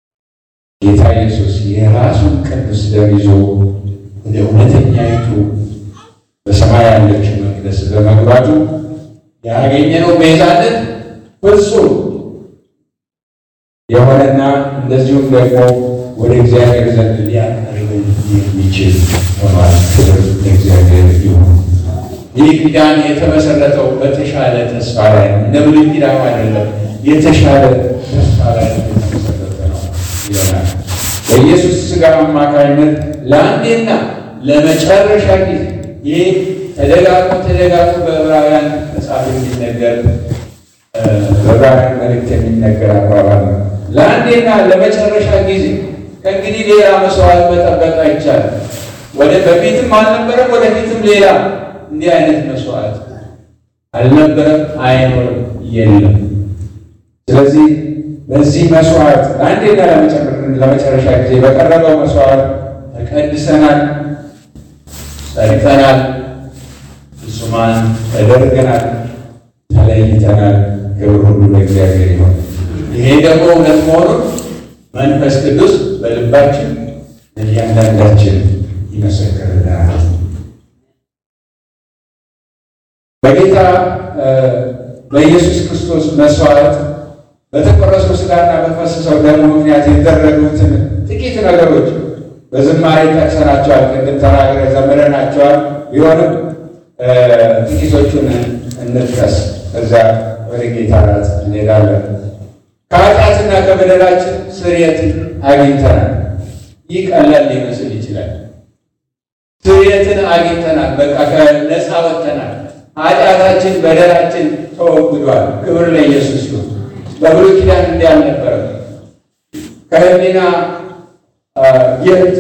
ጌታ ኢየሱስ የራሱን ቅዱስ ደም ይዞ ወደ እውነተኛይቱ በሰማይ ያለችው መቅደስ በመግባቱ ያገኘነው ቤዛነት ፍጹም የሆነና እንደዚሁም ደግሞ ወደ እግዚአብሔር ዘንድ ሊያቀርበን የሚችል ሆኗል። ክብር ለእግዚአብሔር ይሁን። ይህ ኪዳን የተመሰረተው በተሻለ ተስፋ ላይ ነው። እንደ ብሉይ ኪዳን አይደለም። የተሻለ ተስፋ ላይ የተመሰረተ ነው ይለናል። በኢየሱስ ሥጋ አማካኝነት ለአንዴና ለመጨረሻ ጊዜ ይህ ተደጋግሞ ተደጋግሞ በዕብራውያን መጽሐፍ የሚነገር በዕብራውያን መልእክት የሚነገር አባባል ነው። ለአንዴና ለመጨረሻ ጊዜ ከእንግዲህ ሌላ መስዋዕት መጠበቅ አይቻልም። ወደ በፊትም አልነበረም፣ ወደፊትም ሌላ እንዲህ አይነት መስዋዕት አልነበረም፣ አይኖርም፣ የለም። ስለዚህ በዚህ መስዋዕት ለአንዴና ለመጨረሻ ጊዜ በቀረበው መስዋዕት ተቀድሰናል፣ ጸድቀናል፣ ፍጹማን ተደርገናል፣ ተለይተናል። ክብር ሁሉ ለእግዚአብሔር ይሆን። ይሄ ደግሞ እውነት መሆኑን መንፈስ ቅዱስ በልባችን እያንዳንዳችን ይመሰክርልናል። በጌታ በኢየሱስ ክርስቶስ መስዋዕት በተቆረሰው ሥጋና በፈሰሰው ደሙ ምክንያት የተደረጉትን ጥቂት ነገሮች በዝማሬ ጠቅሰናቸዋል። ቅድም ተናግረ ዘምረናቸዋል። ቢሆንም ጥቂቶቹን እንጥቀስ፣ እዛ ወደ ጌታ ራት እንሄዳለን። ከኃጢአትና ከበደላችን ስርየት አግኝተናል። ይህ ቀላል ሊመስል ይችላል። ስርየትን አግኝተናል። በቃ ከነፃ ወጥተናል። ኃጢአታችን በደላችን ተወግዷል። ክብር ለኢየሱስ ይሁን። በብሉይ ኪዳን እንዲህ አልነበረም። ከህሊና የት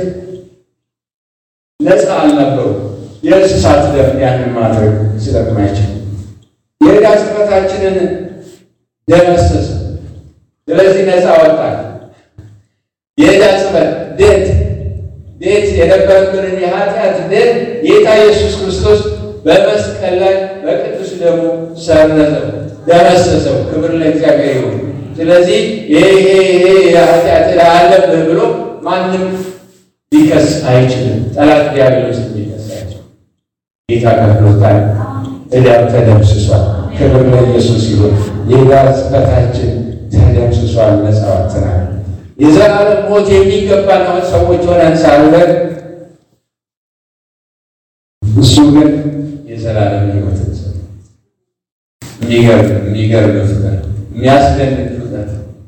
ነፃ አልነበሩ። የእንስሳት ደም ያንን ማድረግ ስለማይችል የዕዳ ጽሕፈታችንን ደመሰሰ። ስለዚህ ነፃ ወጣል። የዕዳ ጽሕፈት ዴት ዴት የነበረብንን የኃጢአት ዴት ጌታ ኢየሱስ ክርስቶስ በመስቀል ላይ በቅዱስ ደሙ ሰረዘው፣ ደመሰሰው። ክብር ለእግዚአብሔር ይሁን። ስለዚህ ይሄ ይሄ ይሄ የኃጢአት ዕዳ አለብህ ብሎ ማንም ሊከስ አይችልም። ጠላት ዲያብሎስ ሊከስ አይችልም። ጌታ ከፍሎታል። ዕዳው ተደምስሷል። ክብር ለኢየሱስ ይሁን። የዕዳ ጽሕፈታችን ተደምስሷል። ነፃ ወጥተናል። የዘላለም ሞት የሚገባን ሰዎች ሆነን ሳለን እሱ ግን የዘላለም ሕይወት የሚገርም የሚገርም ፍቅር የሚያስደንቅ ፍቅር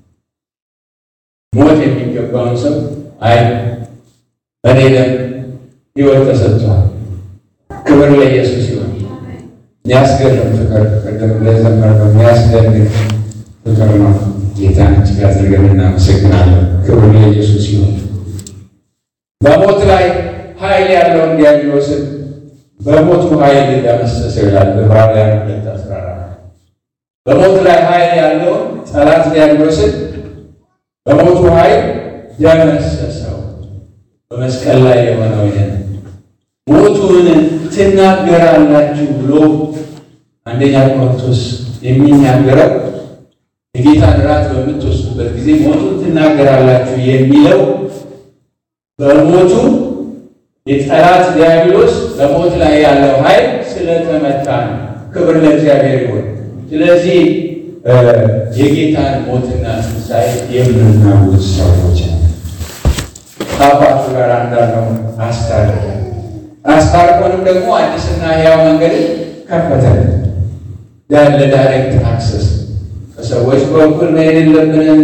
ሞት የሚገባውን ሰው አይ በኔ ደም ሕይወት ተሰጥቷል። ክብር ለኢየሱስ ይሁን። የሚያስገርም ፍቅር ቅድም እንደዘመርነው የሚያስደንቅ ፍቅር ነው። ጌታን እጅግ አድርገን እናመሰግናለን። ክብር ለኢየሱስ ይሁን። በሞት ላይ ኃይል ያለውን ዲያብሎስን በሞቱ ኃይል ደመሰሰው ይላል ዕብራውያን ሁለት አስራ አራት በሞት ላይ ኃይል ያለውን ጠላት ዲያብሎስን በሞቱ ኃይል ደመሰሰው። በመስቀል ላይ የሆነው ይህን ሞቱን ትናገራላችሁ ብሎ አንደኛ ቆሮንቶስ የሚናገረው የጌታን እራት በምትወስዱበት ጊዜ ሞቱን ትናገራላችሁ የሚለው በሞቱ የጠላት ዲያብሎስ በሞት ላይ ያለው ኃይል ስለተመታ ነው። ክብር ለእግዚአብሔር ይሁን። ስለዚህ የጌታን ሞትና ትንሣኤ የምናውጅ ሰዎች ነው። ከአባቱ ጋር እንዳለው አስታረቀ። አስታርቆንም ደግሞ አዲስና ሕያው መንገድ ከፈተልን። ለዳይሬክት አክሰስ በሰዎች በኩል መሄድ የለብንም።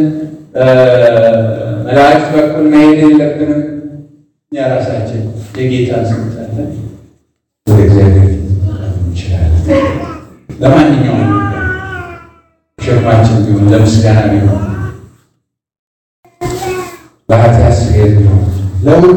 መላእክት በኩል መሄድ የለብንም። እኛ ራሳችን የጌታን ስልጣን ወደ እግዚአብሔር እንችላለን። ለማንኛውም ሸክማችን ቢሆን ለምስጋና ቢሆን በኃጢአት ስርየት ቢሆን ለሁሉ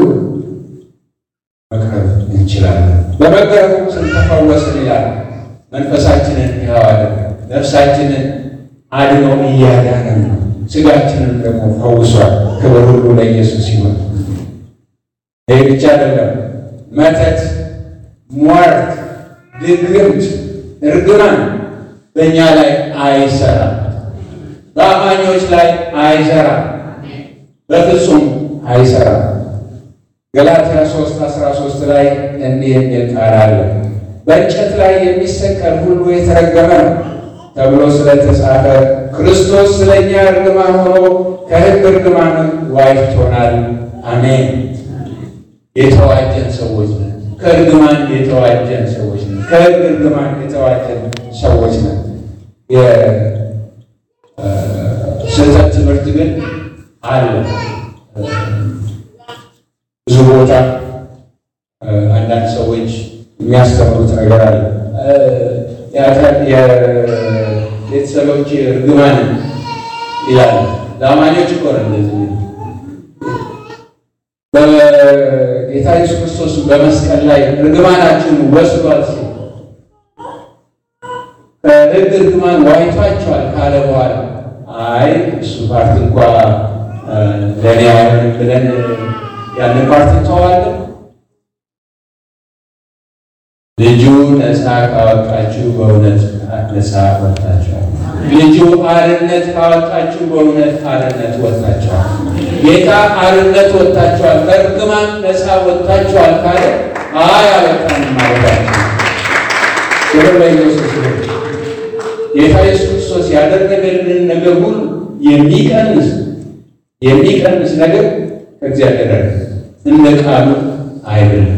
መቅረብ እንችላለን። በመገረፉ ስንተፈወስን ይላል። መንፈሳችንን ሕያው አደረገ፣ ነፍሳችንን አድኖ እያዳነን ነው። ስጋችንን ደግሞ ፈውሷል። ክብር ሁሉ ለኢየሱስ ይሁን። ይህ ብቻ አይደለም። መተት፣ ሟርት፣ ድግምት፣ እርግማን በእኛ ላይ አይሰራም። በአማኞች ላይ አይሰራም። በፍጹም አይሰራም። ገላትያ 3 13 ላይ እንዲህ የሚል ቃል አለ፣ በእንጨት ላይ የሚሰቀል ሁሉ የተረገመ ነው ተብሎ ስለተጻፈ ክርስቶስ ስለኛ እርግማን ሆኖ ከሕግ እርግማን ዋጅቶናል። አሜን። የተዋጀን ሰዎች ነን። ከእርግማን የተዋጀን ሰዎች ነን። ከሕግ እርግማን የተዋጀን ሰዎች ነን። የስህተት ትምህርት ግን አለ ብዙ ቦታ አንዳንድ ሰዎች የሚያስተምሩት ነገር አለ። የቤተሰቦች እርግማን ይላል። ለአማኞች እኮ ነው እንደዚህ በጌታ ኢየሱስ ክርስቶስ በመስቀል ላይ እርግማናችሁን ወስዷል ሲል ከሕግ እርግማን ዋይቷቸዋል ካለ በኋላ አይ እሱ ፓርት እንኳ ለእኔ አይሆንም ብለን ያንን ፓርት እንተዋለን። ልጁ ነፃ ካወጣችሁ በእውነት ነፃ ወጥታችኋል። ልጁ አርነት ካወጣችሁ በእውነት አርነት ወጥታችኋል። ጌታ አርነት ወጥታችኋል፣ ከእርግማን ነፃ ወጥታችኋል ካለ አይ አልወጣንም ማለታችሁ። ክብር ለኢየሱስ ይሁን። ጌታ ኢየሱስ ክርስቶስ ያደረገልን ነገር ሁሉ የሚቀንስ የሚቀንስ ነገር ከእግዚአብሔር አይደለም፣ እንደ ቃሉ አይደለም።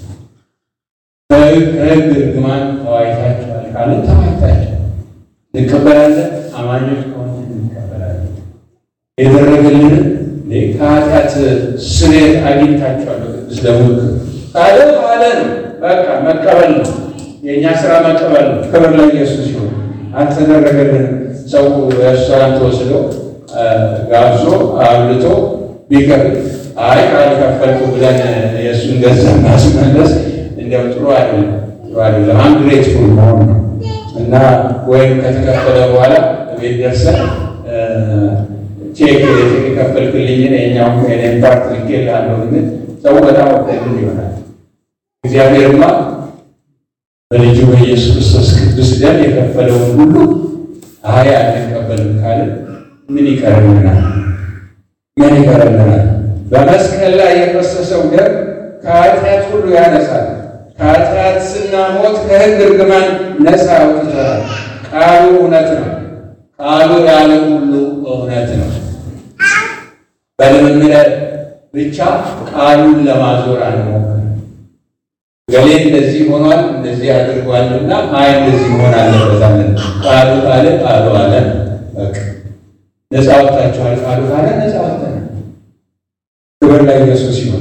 ከሕግ እርግማን ተዋይታችኋል ካለ ተዋይታችኋል። እንቀበላለን። አማኞች ከሆነ እንቀበላለን። የደረገልንን ከኃጢአት ስርየት አግኝታችኋል በቅዱስ ደሙ ካለ ካለ ነው። በቃ መቀበል ነው። የእኛ ስራ መቀበል ነው። ክብር ለኢየሱስ ይሁን። አልተደረገልን ሰው ሬስቶራንት ወስዶ ጋብዞ አብልቶ ቢከፍል አይ ካልከፈልኩ ብለን የእሱን ገንዘብ ማስመለስ እንዲያው ጥሩ አይደለም፣ ጥሩ አይደለም። አንድ ግሬትፉል መሆን ነው እና ወይም ከተከፈለ በኋላ ቤት ደርሰን ቼክ የከፈልክልኝን የኛው የኔን ፓርት ልኬልሃለሁ ግን ሰው በጣም ወዳጅ ይሆናል። እግዚአብሔርማ በልጁ በኢየሱስ ክርስቶስ ቅዱስ ደም የከፈለውን ሁሉ አይ አንቀበልም ካለ ምን ይቀርልናል? ምን ይቀርልናል? በመስቀል ላይ የፈሰሰው ደም ከኃጢአት ሁሉ ያነሳል። ከኃጢአት ስናሞት ከሕግ እርግማን ነፃ አውጥቶናል። ቃሉ እውነት ነው። ቃሉ ያለ ሁሉ እውነት ነው። በልምምድ ብቻ ቃሉን ለማዞር አንሞክር። ገሌ እንደዚህ ሆኗል እንደዚህ አድርጓልና አይ እንደዚህ መሆን አለበታለን። ቃሉ ካለ ቃሉ አለ። በቃ ነፃ ወጥታችኋል። ቃሉ ካለ ነፃ ወጥተናል። ክብር ለኢየሱስ ይሁን።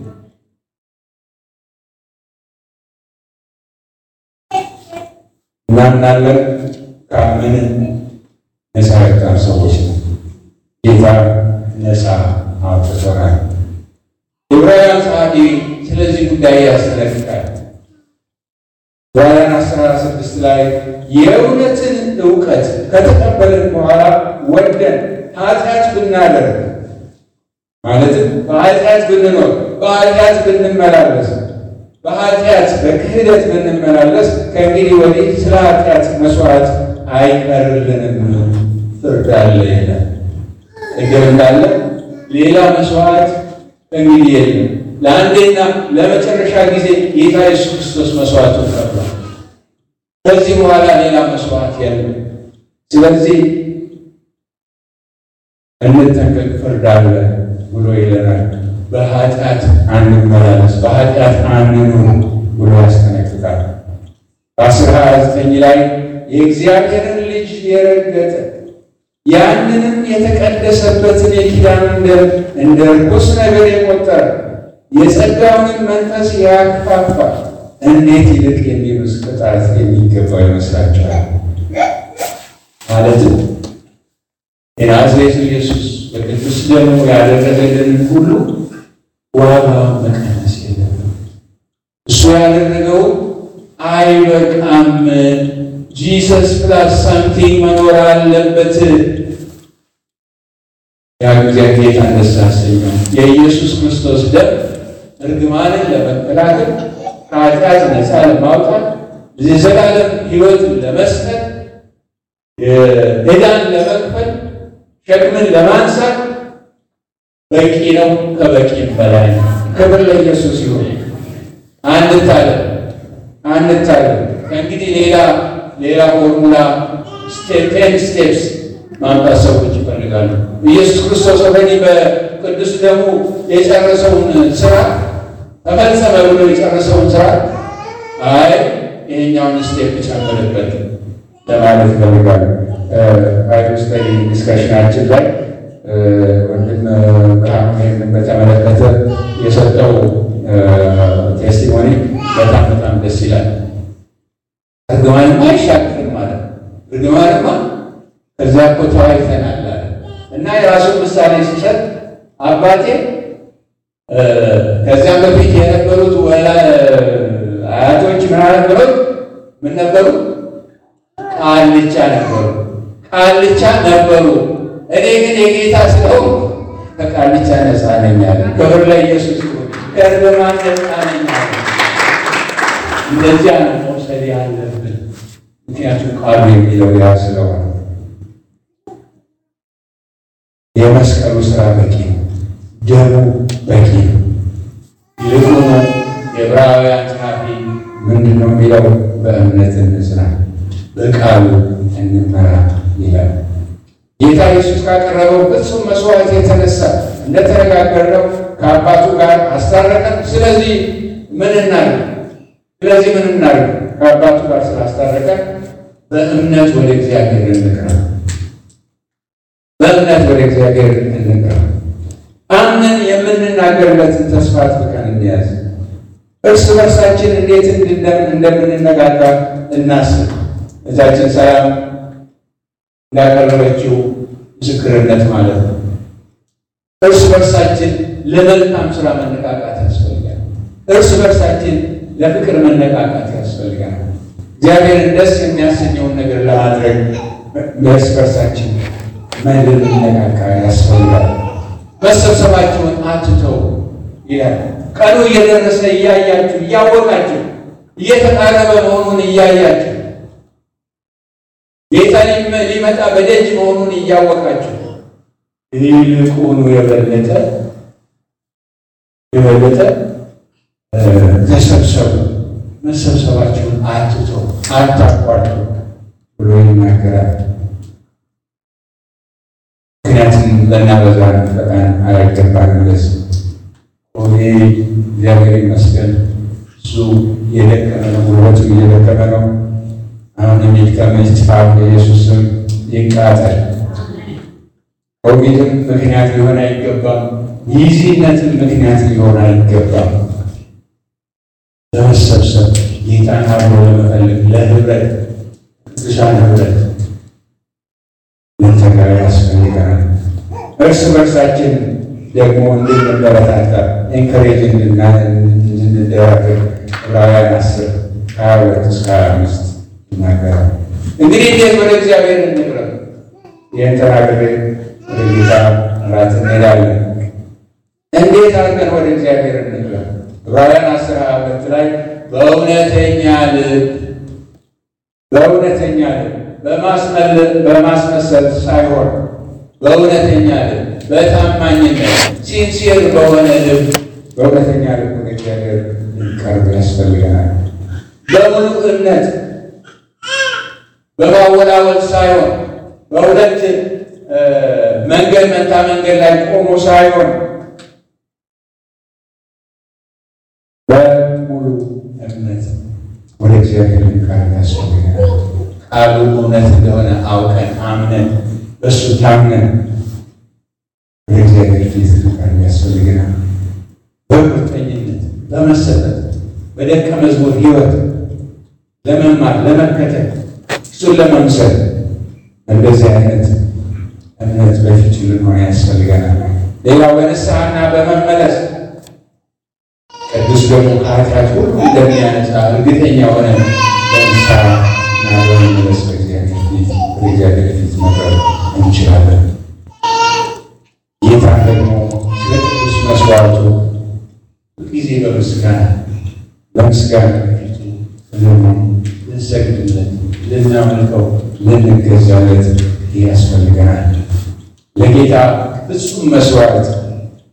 እናምናለን። ካመንን ነፃ የወጣን ሰዎች ነው። ጌታ ነፃ አውጥቶናል። ዕብራውያን ጸሐፊ ስለዚህ ጉዳይ ያስጠነቅቃል። ዕብራውያን አስራ ስድስት ላይ የእውነትን እውቀት ከተቀበልን በኋላ ወደን ኃጢአት ብናደርግ ማለትም በኃጢአት ብንኖር፣ በኃጢአት ብንመላለስ፣ በኃጢአት በክህደት ብንመላለስ ከእንግዲህ ወዲህ ስለ ኃጢአት መስዋዕት አይቀርልንም፣ ፍርድ አለ ይላል። ቅድም እንዳለ ሌላ መስዋዕት እንግዲህ የለም። ለአንዴና ለመጨረሻ ጊዜ ጌታ ኢየሱስ ክርስቶስ መስዋዕቱን ከፍሏል። ከዚህ በኋላ ሌላ መስዋዕት የለም። ስለዚህ እንጠንቀቅ፣ ፍርድ አለ ብሎ ይለናል። በኃጢአት አንመላለስ፣ በኃጢአት አንኑር ብሎ ያስጠነቅቃል። በአስር ሀያ ዘጠኝ ላይ የእግዚአብሔርን ልጅ የረገጠ ያንንም የተቀደሰበትን የኪዳኑን ደም እንደ ርኩስ ነገር የቆጠረ የጸጋውንም መንፈስ ያክፋፋል፣ እንዴት ይልቅ የሚብስ ቅጣት የሚገባው ይመስላችኋል? ማለትም የናዝሬቱ ኢየሱስ በቅዱስ ደሙ ያደረገልን ሁሉ ዋጋውን መቀነስ የለብንም። እሱ ያደረገው አይበቃም። ጂሰስ ፕላስ ሳምቲንግ መኖር አለበት። ያ እግዚአብሔር ጌታ ደስ ያሰኘው የኢየሱስ ክርስቶስ ደም እርግማንን ለመከላከል ከኃጢአት ነፃ ለማውጣት የዘላለም ሕይወትን ለመስጠት ዕዳን ለመክፈል ሸክምን ለማንሳት በቂ ነው፣ ከበቂም በላይ ነው። ክብር ለኢየሱስ ይሁን። አንታለም አንታለም። ከእንግዲህ ሌላ ሌላ ፎርሙላ ቴን ስቴፕስ ማምጣት ሰዎች ይፈልጋሉ። ኢየሱስ ክርስቶስ ኦልሬዲ በቅዱስ ደሙ የጨረሰውን ስራ ተፈጸመ ብሎ የጨረሰውን ስራ አይ ይሄኛውን ስቴፕ ጨምርበት ለማለት ይፈልጋሉ። ባይብል ስተዲ ዲስከሽናችን ላይ ወንድም ብርሃኑ ይህንን በተመለከተ የሰጠው ቴስቲሞኒ በጣም በጣም ደስ ይላል። እርግማንማ አይሻገርም ማለት ነው። እርግማንማ ከዚያ እኮ ተዋይተናል አለ እና የራሱን ምሳሌ ሲሰጥ አባቴ ከዚያም በፊት የነበሩት ወላ አያቶች ምን ነበሩት? ምን ነበሩ? ቃልቻ ነበሩ። ቃልቻ ነበሩ። እኔ ግን የጌታ ስለሆንኩ ከቃልቻ ነፃ ነኝ አለ። ክብር ለኢየሱስ ይሁን። ከእርግማን ነፃ ነኝ አለ። እንደዚያ ነው መውሰድ ያለብን፣ ምክንያቱም ቃሉ የሚለው ያ ስለሆነ የመስቀሉ ስራ በቂ ነው። ደሙ በቂ ነው። ይልቁኑ የዕብራውያን ጸሐፊ ምንድን ነው የሚለው? በእምነት እንጽና፣ በቃሉ እንመራ ይላል። ጌታ ኢየሱስ ካቀረበው ፍጹም መስዋዕት የተነሳ እንደተነጋገርነው ከአባቱ ጋር አስታረቀን። ስለዚህ ምን እናድርግ? ስለዚህ ምን እናድርግ? ከአባቱ ጋር ስላስታረቀን በእምነት ወደ እግዚአብሔር እንቅረብ። በእምነት ወደ እግዚአብሔር እንቅረብ። አምነን የምንናገርለትን ተስፋ አጥብቀን እንያዝ። እርስ በርሳችን እንዴት እንደምንነጋገር እናስብ። እዛችን ሰላም እንዳቀረበችው ምስክርነት ማለት ነው። እርስ በርሳችን ለመልካም ስራ መነቃቃት ያስፈልጋል። እርስ በርሳችን ለፍቅር መነቃቃት ያስፈልጋል። እግዚአብሔርን ደስ የሚያሰኘውን ነገር ለማድረግ እርስ በርሳችን መነቃቃ ያስፈልጋል። መሰብሰባችሁን አትተው ይላል። ቀኑ እየደረሰ እያያችሁ እያወቃችሁ እየተቃረበ መሆኑን እያያችሁ ጌታ ሊመጣ በደጅ መሆኑን እያወቃችሁ ይልቁኑ የበለጠ የበለጠ ተሰብሰቡ፣ መሰብሰባችሁን አትተው፣ አታቋርጡ ብሎ ይናገራል። ምክንያቱም ለናበዛ ፈቃን አያገባን ለስ ሆኔ እግዚአብሔር ይመስገን እሱ የደከመ ነው፣ ጉልበቱ እየደከመ ነው። አሁን የሚድከም ይጥፋ፣ በኢየሱስም ይቃጠል። ኮቪድም ምክንያት ሊሆን አይገባም። ይዚነትም ምክንያት ሊሆን አይገባም። ለመሰብሰብ ጌታን አብሮ ለመፈለግ ለህብረት ቅዱሳን ህብረት ልንተጋ ያስፈልገናል። እርስ በርሳችን ደግሞ እንድንበረታታ ኤንከሬጅ እንድንደራገር ዕብራውያን አስር ሀያ ሁለት እስከ ሀያ አምስት ይናገራል። እንግዲህ እንዴት ወደ እግዚአብሔር እንቅረብ? ይህን ተናግሬ ወደ ጌታ እራት እንሄዳለን። እንዴት አድርገን ወደ እግዚአብሔር እንቅረብ? ዕብራውያን አስር ሀያ ሁለት ላይ በእውነተኛ ልብ በእውነተኛ ልብ በማስመሰል ሳይሆን በእውነተኛ ልብ በታማኝነት ሲንሲር በሆነ ልብ በእውነተኛ ልብ ወደ እግዚአብሔር ልንቀርብ ያስፈልገናል። በሙሉ እምነት በማወላወል ሳይሆን በሁለት መንገድ መንታ መንገድ ላይ ቆሞ ሳይሆን በሙሉ እምነት ወደ እግዚአብሔር ልንቀርብ ያስፈልገናል። ቃሉ እውነት እንደሆነ አውቀን አምነን በእሱ ታምነን ወደ እግዚአብሔር ፊት ልንቀርብ ያስፈልገናል። በቁርጠኝነት በመሰጠት በደቀ መዝሙር ሕይወት ለመማር ለመከተል እሱን ለመምሰል እንደዚህ አይነት እምነት በፊቱ ልንሆን ያስፈልገናል። ሌላው በንስሐና በመመለስ ቅዱስ ደግሞ ከኃጢአት ሁሉ እንደሚያነጻ እርግጠኛ ሆነ በንስሐና በመመለስ በእግዚአብሔር ፊት በእግዚአብሔር ፊት መቅረብ እንችላለን። ጌታ ደግሞ ስለ ቅዱስ መስዋዕቱ ሁልጊዜ በምስጋና በምስጋና በፊቱ ልንሰግድለት፣ ልናመልከው፣ ልንገዛለት ያስፈልገናል። ለጌታ ፍጹም መስዋዕት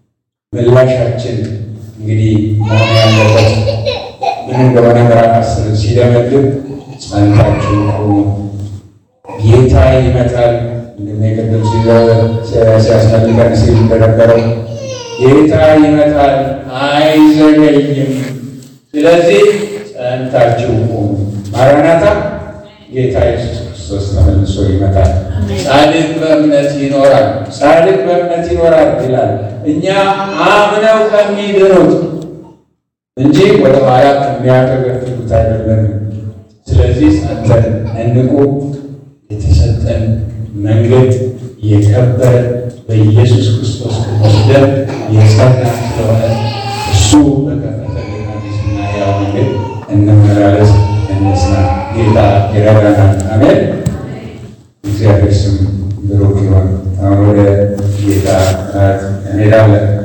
ምላሻችን እንግዲህ መሆን ያለበት ምን እንደሆነ ምዕራፍ አስር ሲደመድም ጸንታችሁ ቁሙ፣ ጌታ ይመጣል። እንደቅድም ሲያስመልከን ሲል እንደነበረው ጌታ ይመጣል አይዘገይም። ስለዚህ ጸንታችሁ ቁሙ። ማራናታ ጌታ ኢየሱስ ክርስቶስ ተመልሶ ይመጣል። ጻድቅ በእምነት ይኖራል፣ ጻድቅ በእምነት ይኖራል ይላል። እኛ አምነው ከሚድኑት እንጂ ወደ ኋላ ከሚያፈገፍጉት አይደለም። ስለዚህ ጸንተን እንቁ። የተሰጠን መንገድ የከበረ በኢየሱስ ክርስቶስ ደም የጸና ስለሆነ እሱ